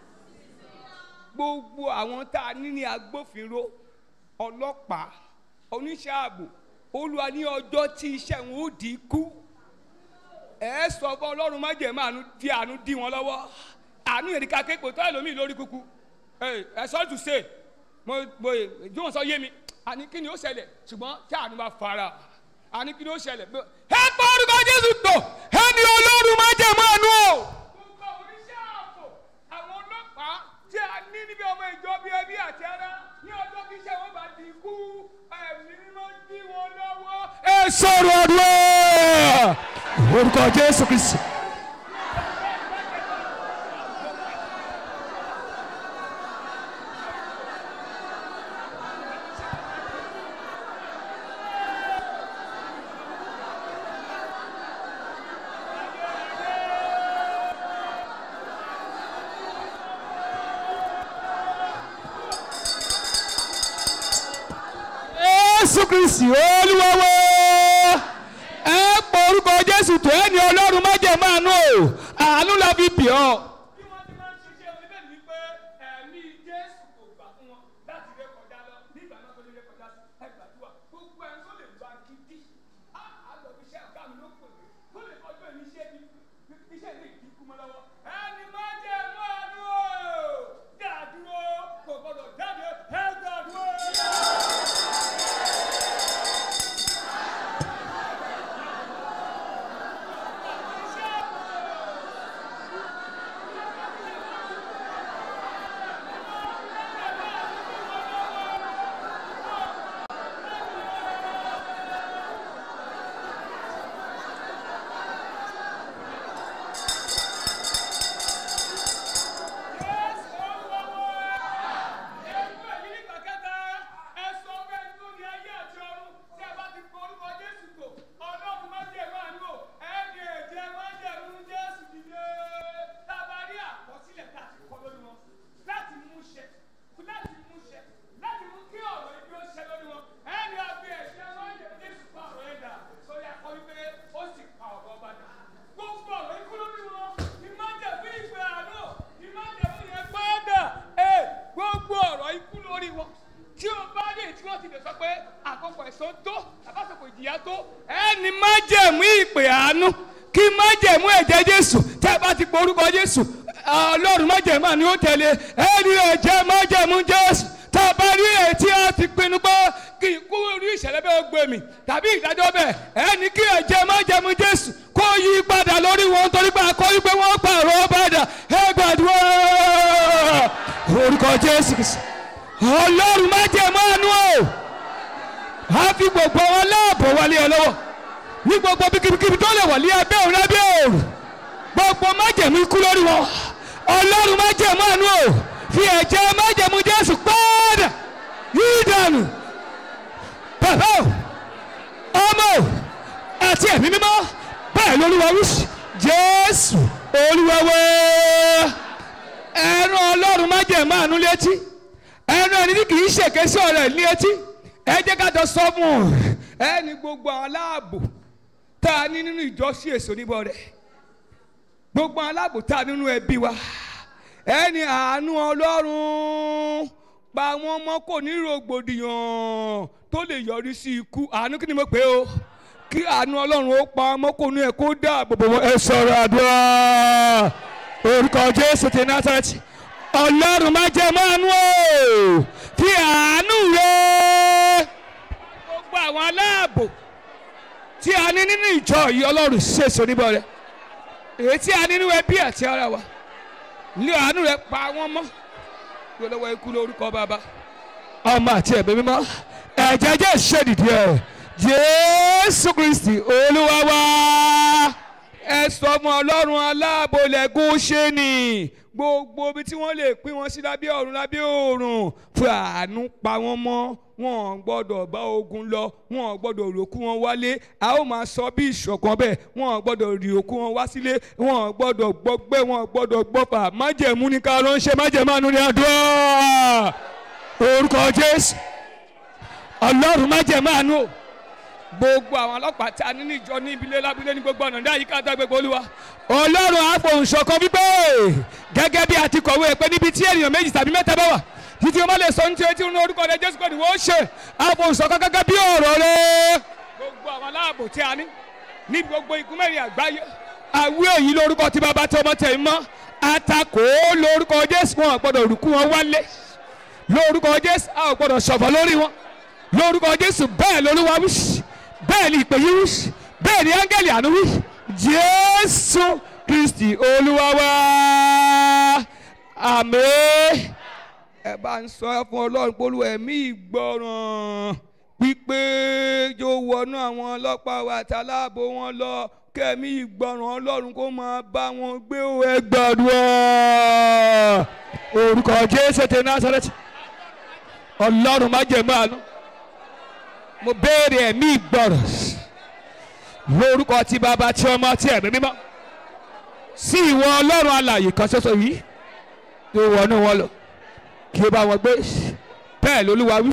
gbogbo àwọn tá a ní ní agbófinró ọlọ́pàá oníṣẹ́ ààbò olúwa ní ọjọ́ tí iṣẹ́ wọn ó di kú ẹ sọ fún ọlọ́run má jẹ́ máa di àánú dí wọn lọ́wọ́ àánú yẹn ní ká kéèpò tó ẹlòmíì lórí kúkú ẹ sọ tù sè mo mo ìjọ wọn sọ yé mi àní kí ni ó ṣẹlẹ̀ ṣùgbọ́n tí àánú bá fara àní kí ni ó ṣẹlẹ̀ ẹ pa orúkọ jésù tó ẹni ọlọ́run má jẹ́ máa nú o. gbogbo oníṣẹ́ ààbò àwọn ọlọ́pàá tí a ní níbi ọmọ ìjọ bíi ẹbí àti ara ní ọjọ́ kí iṣẹ́ wọn bá di kú ẹ̀mí mímọ́ dí wọn lọ́wọ́. ẹ sọ̀rọ̀ àdúrà orúkọ jésù kristi. jésù kristi olúwa wa ẹ pọ orúkọ jésù tó ẹ ní ọlọ́run má jẹ́ máa nù o àánú la fi bì ọ́. bí wọ́n ti máa ń ṣiṣẹ́ oníbẹ̀ ní pé ẹ̀mí jésù kò gbà fún wọn láti ré kọjá lọ nígbà náà tó lè ré kọjá sí ẹgbàdúrà gbogbo ẹni tó lè gba gidi á àgbẹ̀ fi ṣe ọ̀gá mi ló pè mí tó lè kọjú ẹni iṣẹ́ mi iṣẹ́ mi kì í kú mọ́ lọ́wọ́ ẹni máa jẹ́ mọ́ àdúró dàdúró kò gbọdọ̀ jáde ẹ dàdúró. Gbogbo ọ̀rọ̀ ikú lórí wọn, ìmájẹ̀bí ìpè àánú, ìmájẹ̀bí yẹn gbọ́dọ̀ ẹ̀ gbogbo ọ̀rọ̀ ikú lórí wọn. Tí o bá rí èyí tí wọ́n ti lè sọ pé àkókò ẹ̀sán tó, àbásọ̀kò ìjìyà tó, ẹni májẹ̀mú ìpè àánú kí májẹ̀mú ẹ̀jẹ̀ jésù tẹ́ ẹ bá ti pọ orúkọ jésù ọlọ́run májẹ̀mú àní ó tẹ̀lé ẹni ẹ̀jẹ̀ májẹ̀mú jésù tá a bá rí èyí tí a ti pinnu pé kí ikú rí ìṣẹ̀lẹ̀ bẹ́ẹ̀ gbé mi tàbí ìdájọ́ bẹ́ẹ̀ ẹni kí ẹ̀jẹ̀ májẹ̀mú jésù kó yí padà lórí wọn torí pé akọ́rí pé wọ́n pààrọ̀ padà ẹ gbàdúrà orúkọ jésù kìsì ọlọ́run májẹ̀mú àánú o a fi gbogbo wọn láàbò wálé ẹ lọ́wọ́ ní gbogbo bíkíbíkíbi tó lè wọlé abẹ́ òun lábẹ́ òòrùn gbogbo májẹ̀mú ikú lórí wọn ọlọ́run májẹ̀mú àánú o fi ẹ̀jẹ̀ májẹ̀mú jésù pàdà yìí dànù bàbá o ọmọ o àti ẹ̀mí mímọ́ bẹ́ẹ̀ lolúwa wí jésù olúwa wá ẹran ọlọ́run májẹ̀mú àánú létí ẹran ẹni tí kì í ṣèké sí ọ̀rẹ́ ní etí ẹ jẹ́ ká jọ sọ fún un ẹni gbogbo àwọn aláàbò tá a ní nínú ìjọsìn èso níbọ̀ rẹ̀ gbogbo àwọn aláàbò tá a nínú ẹbí wa ẹni àánú ọlọ́run pa wọ́n mọ́ kò ní rògbòdìyàn tó lè yọrí sí ikú àánú kí ni mo pè é o kí àánú ọlọ́run ó pa wọ́n mọ́ kò ní ẹ̀ kó dáàbò bò wọ́n ẹ sọ̀rọ̀ àdúrà orúkọ jésù ti násàrẹ́tì ọlọ́run má jẹ́ mọ́nú o fi àánú rẹ̀ gbogbo àwọn aláàbò tí a ní nínú ìjọ yìí ọlọ́run ṣèṣọ níbọ̀ rẹ̀ èyí tí a ní nínú ẹbí àti ara wa ní àánú rẹ̀ pa wọ́n mọ́ lọ́wọ́ ikú lórúkọ bàbá ọmọ àti ẹ̀mí mímọ́ ẹ̀jẹ̀ jẹ́ ìṣèdìdì ẹ̀ jésù kristi olúwa wa ẹ sọ fún ọlọ́run aláàbò lẹ́gùn ṣe ni gbogbo ibi tí wọ́n lè pín wọn sí lábẹ́ ọ̀run lábẹ́ òòrùn fún àánú pa wọ́n mọ́ wọn ò gbọ́dọ̀ bá ogun lọ wọn ò gbọ́dọ̀ ròkú wọn wálé a ó máa sọ bí ìṣọ̀kan bẹ́ẹ̀ wọn ò gbọ́dọ̀ rí òkú wọn wá sílé wọn ò gbọ́dọ̀ gbọ́gbẹ́ wọn ò gbọ́dọ̀ gbọ́fà májẹ̀mú ní ká ló ń ṣe májẹ̀mú àánú ní àdúrà orúkọ jésù ọlọ́run májẹ̀mú àánú o gbogbo àwọn ọlọ́pàá tí a ní ní ìjọ ní ibilé lábúlé ní gbogbo ọ̀nà ní àyíká àtàgbègbè olúwa ọlọ́run àfohùnṣọ̀kan wípé gẹ́gẹ́ bí a ti kọ̀wé pé níbi tí ènìyàn méjì tàbí mẹ́ta bá wà títí wọ́n bá lè sọ ní tiẹ̀ tí wọ́n orúkọ rẹ̀ jésù kọ́ni wọ́n ṣe àfohùnṣọ̀kan gẹ́gẹ́ bí ọ̀rọ̀ rẹ̀ gbogbo àwọn aláàbò tí a ní ní gbogbo igun mẹ́rin àgbáyé àwí èyí lórúkọ tí bàbá tí ọmọ tẹ̀ mọ́ àtakò lórúkọ jésù wọn ò gbọ́dọ̀ rùkú wọn wálé lórúkọ jésù a ò gbọ́dọ̀ ṣọ̀fọ̀ lórí wọn lórúkọ jésù bẹ́ẹ̀ lolúwa wí bẹ́ẹ̀ ni ìpè yìí wí bẹ́ẹ̀ ni áńgẹ́lì àánú wí jésù kristi olúwa wá àmín ẹ bá ń sọ fún ọlọ́run pé olúwa ẹ̀mí ìgbọràn pípé yóò wọ wọnú àwọn ọlọ́pàá wa àti aláàbò wọn lọ kẹ́mi ìgbọràn ọlọ́run kó máa bá wọn gbé o ẹ gbàdúrà orúkọ jésù ti násàrẹ́tì ọlọ́run má jẹ̀ máa nú mo béèrè ẹ̀mí ìgbọràn lórúkọ tí bàbá tí ọmọ tí ẹ̀mí mímọ́ sí ìwọ ọlọ́run alààyè kan ṣoṣo yìí tó wọnú wọn lọ kí ó bá wọn gbé bẹ́ẹ̀ lolúwa wí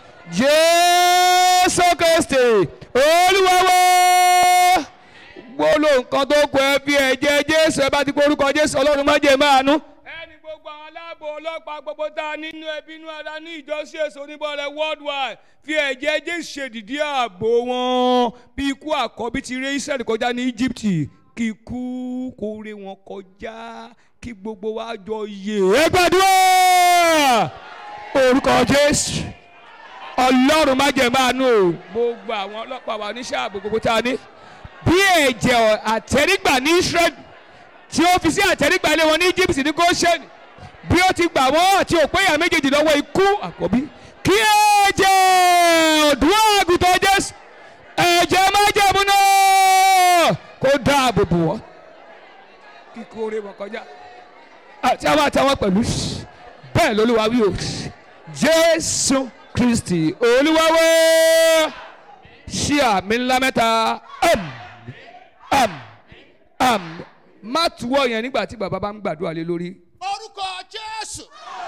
jésù kristi olúwa wá gbólóhùn kan tó kọ ẹ fi ẹ̀jẹ̀ jésù ẹ bá ti porúkọ jésù ọlọ́run má jẹ́ máa nú. ẹni gbogbo àwọn aláàbò ọlọ́pàá gbogbo tá a nínú ẹbí inú ara ní ìjọsìn èso oníbọ̀rẹ̀ worldwide fi ẹ̀jẹ̀ jésù ṣèdìdí ààbò wọn bí ikú àkọ́bí ti ré israẹli kọjá ní egypt kí ikú kó ré wọn kọjá kí gbogbo wa jọ yè é gbàdúrà orúkọ jésù ọlọ́run má jẹ́ máa nú o gbogbo àwọn ọlọ́pàá wa oníṣẹ́ ààbò gbogbo tá a ní bí ẹ̀jẹ̀ àtẹ̀rígbà ní israel tí ó fi sí àtẹ̀rígbà ilé wọn ní egypt ní goshen bí ó ti gbà wọ́n àti òpéyà méjèèjì lọ́wọ́ ikú àkọ́bí kí ẹ̀jẹ̀ òdúrà àgùntàn jésù ẹ̀jẹ̀ májẹ̀mú náà kó dáàbò bò wọ́n kíkó oore wọn kọjá àti àwọn àtàwọn pẹ̀lú bẹ́ẹ̀ lolúwa wí o jésù kristi olúwa wá ṣí àmì ńlá mẹ́ta am am am má tuwọ́ yẹn nígbà tí bàbá bá ń gbàdúrà lé lórí. orúkọ jésù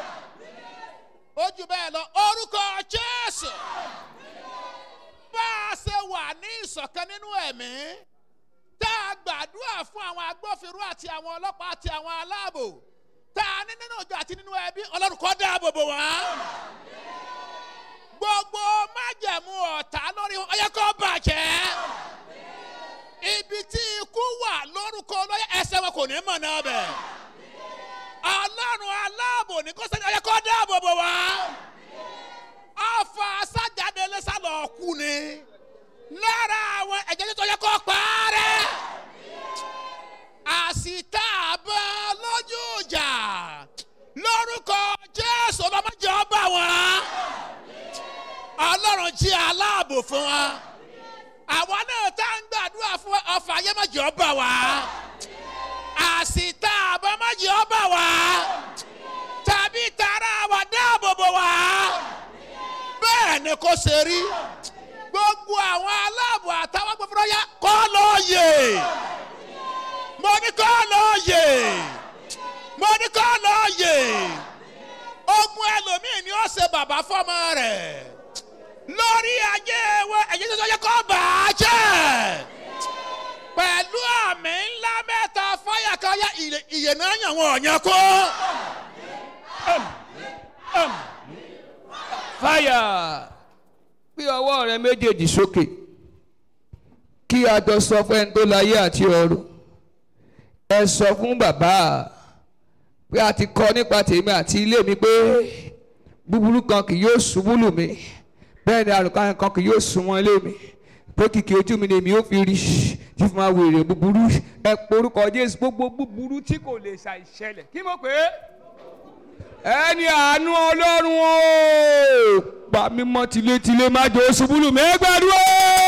ojú bẹ́ẹ̀ lọ orúkọ jésù bá a ṣe wà ní ìṣọ̀kan nínú ẹ̀mí tá a gbàdúrà fún àwọn agbófinró àti àwọn ọlọ́pàá àti àwọn aláàbò tá a ní nínú ìjọ àti nínú ẹbí ọlọ́run kó dáàbò bò wọ́n gbogbo májẹ̀mú ọ̀tá lórí wọn ọyẹ kó bàjẹ́ ibi tí ikú wà lórúkọ lọ́yẹ ẹsẹ̀ wọn kò ní mọ̀ náà bẹ̀ ọlọ́run aláàbò ní kó sẹ́ni ọyẹ kó dáàbò bò wá ọfà sájáde lẹ́sàlọ̀ kú ni lára àwọn ẹ̀jẹ̀ tó yẹ kó parẹ́ àsìtá àbọ̀ lójú ìjà lórúkọ jésù ọlọ́mọdé ọba wọn ọlọ́run jí aláàbò fún wa àwa náà tá ń gbàdúrà fún ọfà ayémọ̀jì ọba wa àsìtá àbọ̀mọ̀jì ọba wa tàbí tara wa dáàbòbò wa bẹ́ẹ̀ ni kò ṣe rí gbogbo àwọn aláàbò àtàwọn gbogbo ya kọ́ lóye mo ní kọ́ lóye mo ní kọ́ lóye ogun ẹlòmíì ni ó ṣe bàbá fọmọ rẹ̀ lórí ayé wọn ẹ̀yìn tó yẹ kó bà á jẹ́ pẹ̀lú àmì ńlá mẹ́ta fáyà káyà ìyè náà yàn wọ́n ọ̀yàn kó. fáyà gbé ọwọ́ rẹ méjèèjì sókè kí a jọ sọ fún ẹni tó láyé àti ọ̀run ẹ sọ fún bàbá pé a ti kọ nípa tèmi àti ilé mi pé búburú kan kì yóò ṣubú lù mí bẹ́ẹ̀ ni àrùn kan kì yóò sún wọn ilé mi pé kìkì ojú mi ni èmi yóò fi rí tí fún wa wèrè búburú ẹ porúkọ jésù gbogbo búburú tí kò lè ṣàìṣẹlẹ̀ kí mo pè é ẹni àánú ọlọ́run o pa mímọ́ tilétilé má jẹ́ oṣubú lù mí ẹ gbàdúrà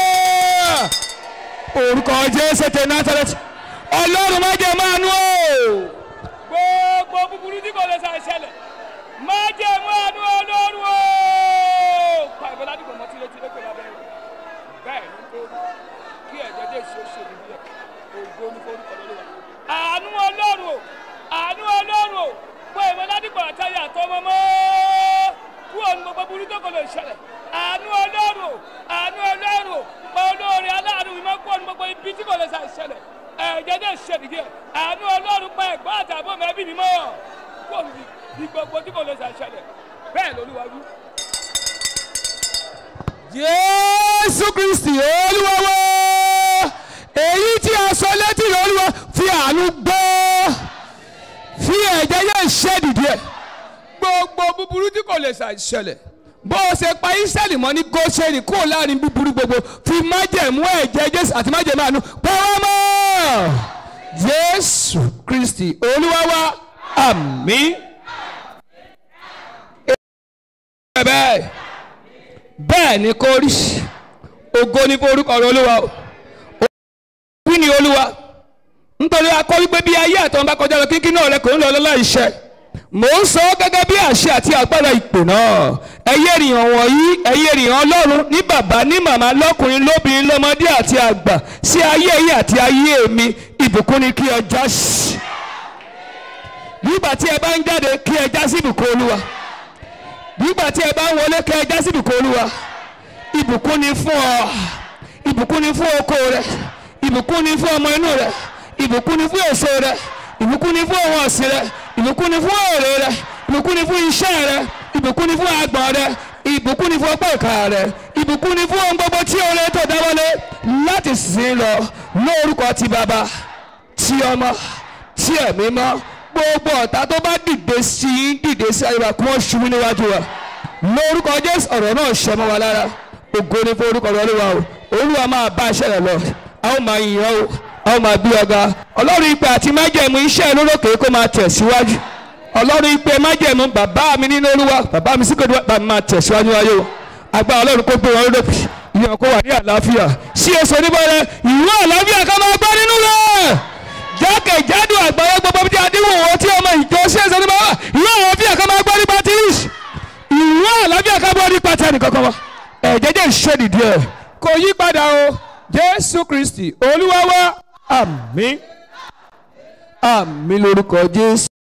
orúkọ jésù tẹ násàrẹ́tì ọlọ́run má jẹ́ máa nú o gbogbo búburú tí kò lè ṣàìṣẹlẹ̀ má jẹ́ mú àánú ọlọ́run o pa ìbọn ládùúgbò mọ́ tilétilé pẹ̀lú abẹ́rẹ́ bẹ́ẹ̀ ni kó kí ẹ̀jẹ̀ dé ṣe ṣe níbí ẹ̀ ògo ní forúkọ lọ́wọ́ àánú ọlọ́run o àánú ọlọ́run o pé ìwọ ládìgbò àtàyà àtọmọ mọ́ kú òun gbogbo burú tó kò lè ṣẹlẹ̀ àánú ọlọ́run o àánú ọlọ́run o pé olóore aláàánú ìmọ̀ kú òun gbogbo ibi tí kò lè ṣàìṣẹlẹ̀ ẹ̀jẹ̀ dé ṣe nìdí ẹ̀ àánú ọlọ́run pé ẹ̀gbọ́n àtàbọ̀ mẹ́bí mi mọ́ kú òun bí gbogbo tí kò lè ṣàìṣẹlẹ̀ bẹ́ẹ̀ lolúwa wí. jésù kristi olúwa wá èyí tí a sọ létí olúwa fi àánú gbọ́ fi ẹ̀jẹ̀ yẹn ṣe dìde gbogbo búburú tí kò lè ṣàìṣẹlẹ̀ bó o ṣe pa israẹli mọ́ ní goseni kúrò láàrin búburú gbogbo fi májẹ̀mú ẹ̀jẹ̀ jésù àti májẹ̀mú àánú pọ́wọ́ mọ́ jésù kristi olúwa wá àmín. bẹ́ẹ̀ bẹ́ẹ̀ ni kò rí ògo ni fún orúkọ rẹ olúwa o wí ni olúwa nítorí akọ wípé bí ayé àtọ́n bá kọjá lọ kíkí náà rẹ kò ń lọ lọ́la iṣẹ́ mò ń sọ gẹ́gẹ́ bí àṣẹ àti agbára ìpè náà ẹyẹ ènìyàn wọ̀nyí ẹyẹ ènìyàn ọlọ́run ní bàbá ní màmá lọ́kùnrin lóbìnrin lọ́mọdé àti àgbà sí ayé yìí àti ayé mi ìbùkún ni kí ẹ já sí nígbà tí ẹ bá ń jáde kí ẹ já sí ìbùkún olúwa nígbà tí ẹ bá ń wọlé kí ẹ já sí ìbùkún olúwa ìbùkún ni fún ọ ìbùkún ni fún oko rẹ ìbùkún ni fún ọmọ inú rẹ ìbùkún ni fún èso rẹ ìbùkún ni fún ohun ọ̀sìn rẹ ìbùkún ni fún èrè rẹ ìbùkún ni fún iṣẹ́ rẹ ìbùkún ni fún agbọ̀n rẹ ìbùkún ni fún ọgbọ́n ìka rẹ ìbùkún ni fún ohun gbogbo tí oore tó dáwọ́lé láti sìn lọ lórúkọ ti bàbá ti ọmọ tí ẹ̀mí mọ́ gbogbo ọ̀tá tó bá dìde sí i dìde sí ayé wa kí wọ́n ṣubú níwájú wa lórúkọ jésù ọ̀rọ̀ náà ṣẹ mọ́ wa lára ògo ni fún orúkọ olúwa o olúwa máa bá iṣẹ́ rẹ̀ lọ a ó máa yìn ọ́ o a ó máa bí ọ̀gá ọlọ́run ìpè àti májẹ̀mú iṣẹ́ lórókè kó máa tẹ̀síwájú ọlọ́run ìpè májẹ̀mú bàbá mi nínú olúwa bàbá mi sí kòtò bàbá mi máa tẹ̀síwájú ayé o agbára ọlọ́run kó gbé wọn lódòpì ìyẹn kó wà ní àlàáfíà sí èso oníbọ̀rẹ̀ ìwé àlàáfíà ká máa gbọ́ nínú rẹ̀ jákèjádò àgbáyé gbogbo bí adéwò wọn tí ọmọ ìjọ sí èso oníbọ̀rẹ̀ ìwé àlàáfíà ká máa gbọ́ nípa tírísì ìwé àlàáfíà ká gbọ́ nípa tẹ́nì kankan wa ẹ̀jẹ̀jẹ̀ ìṣèdìdì ẹ̀ kò yí padà o jésù kristi olúwa wa àmín àmín lórúkọ jésù.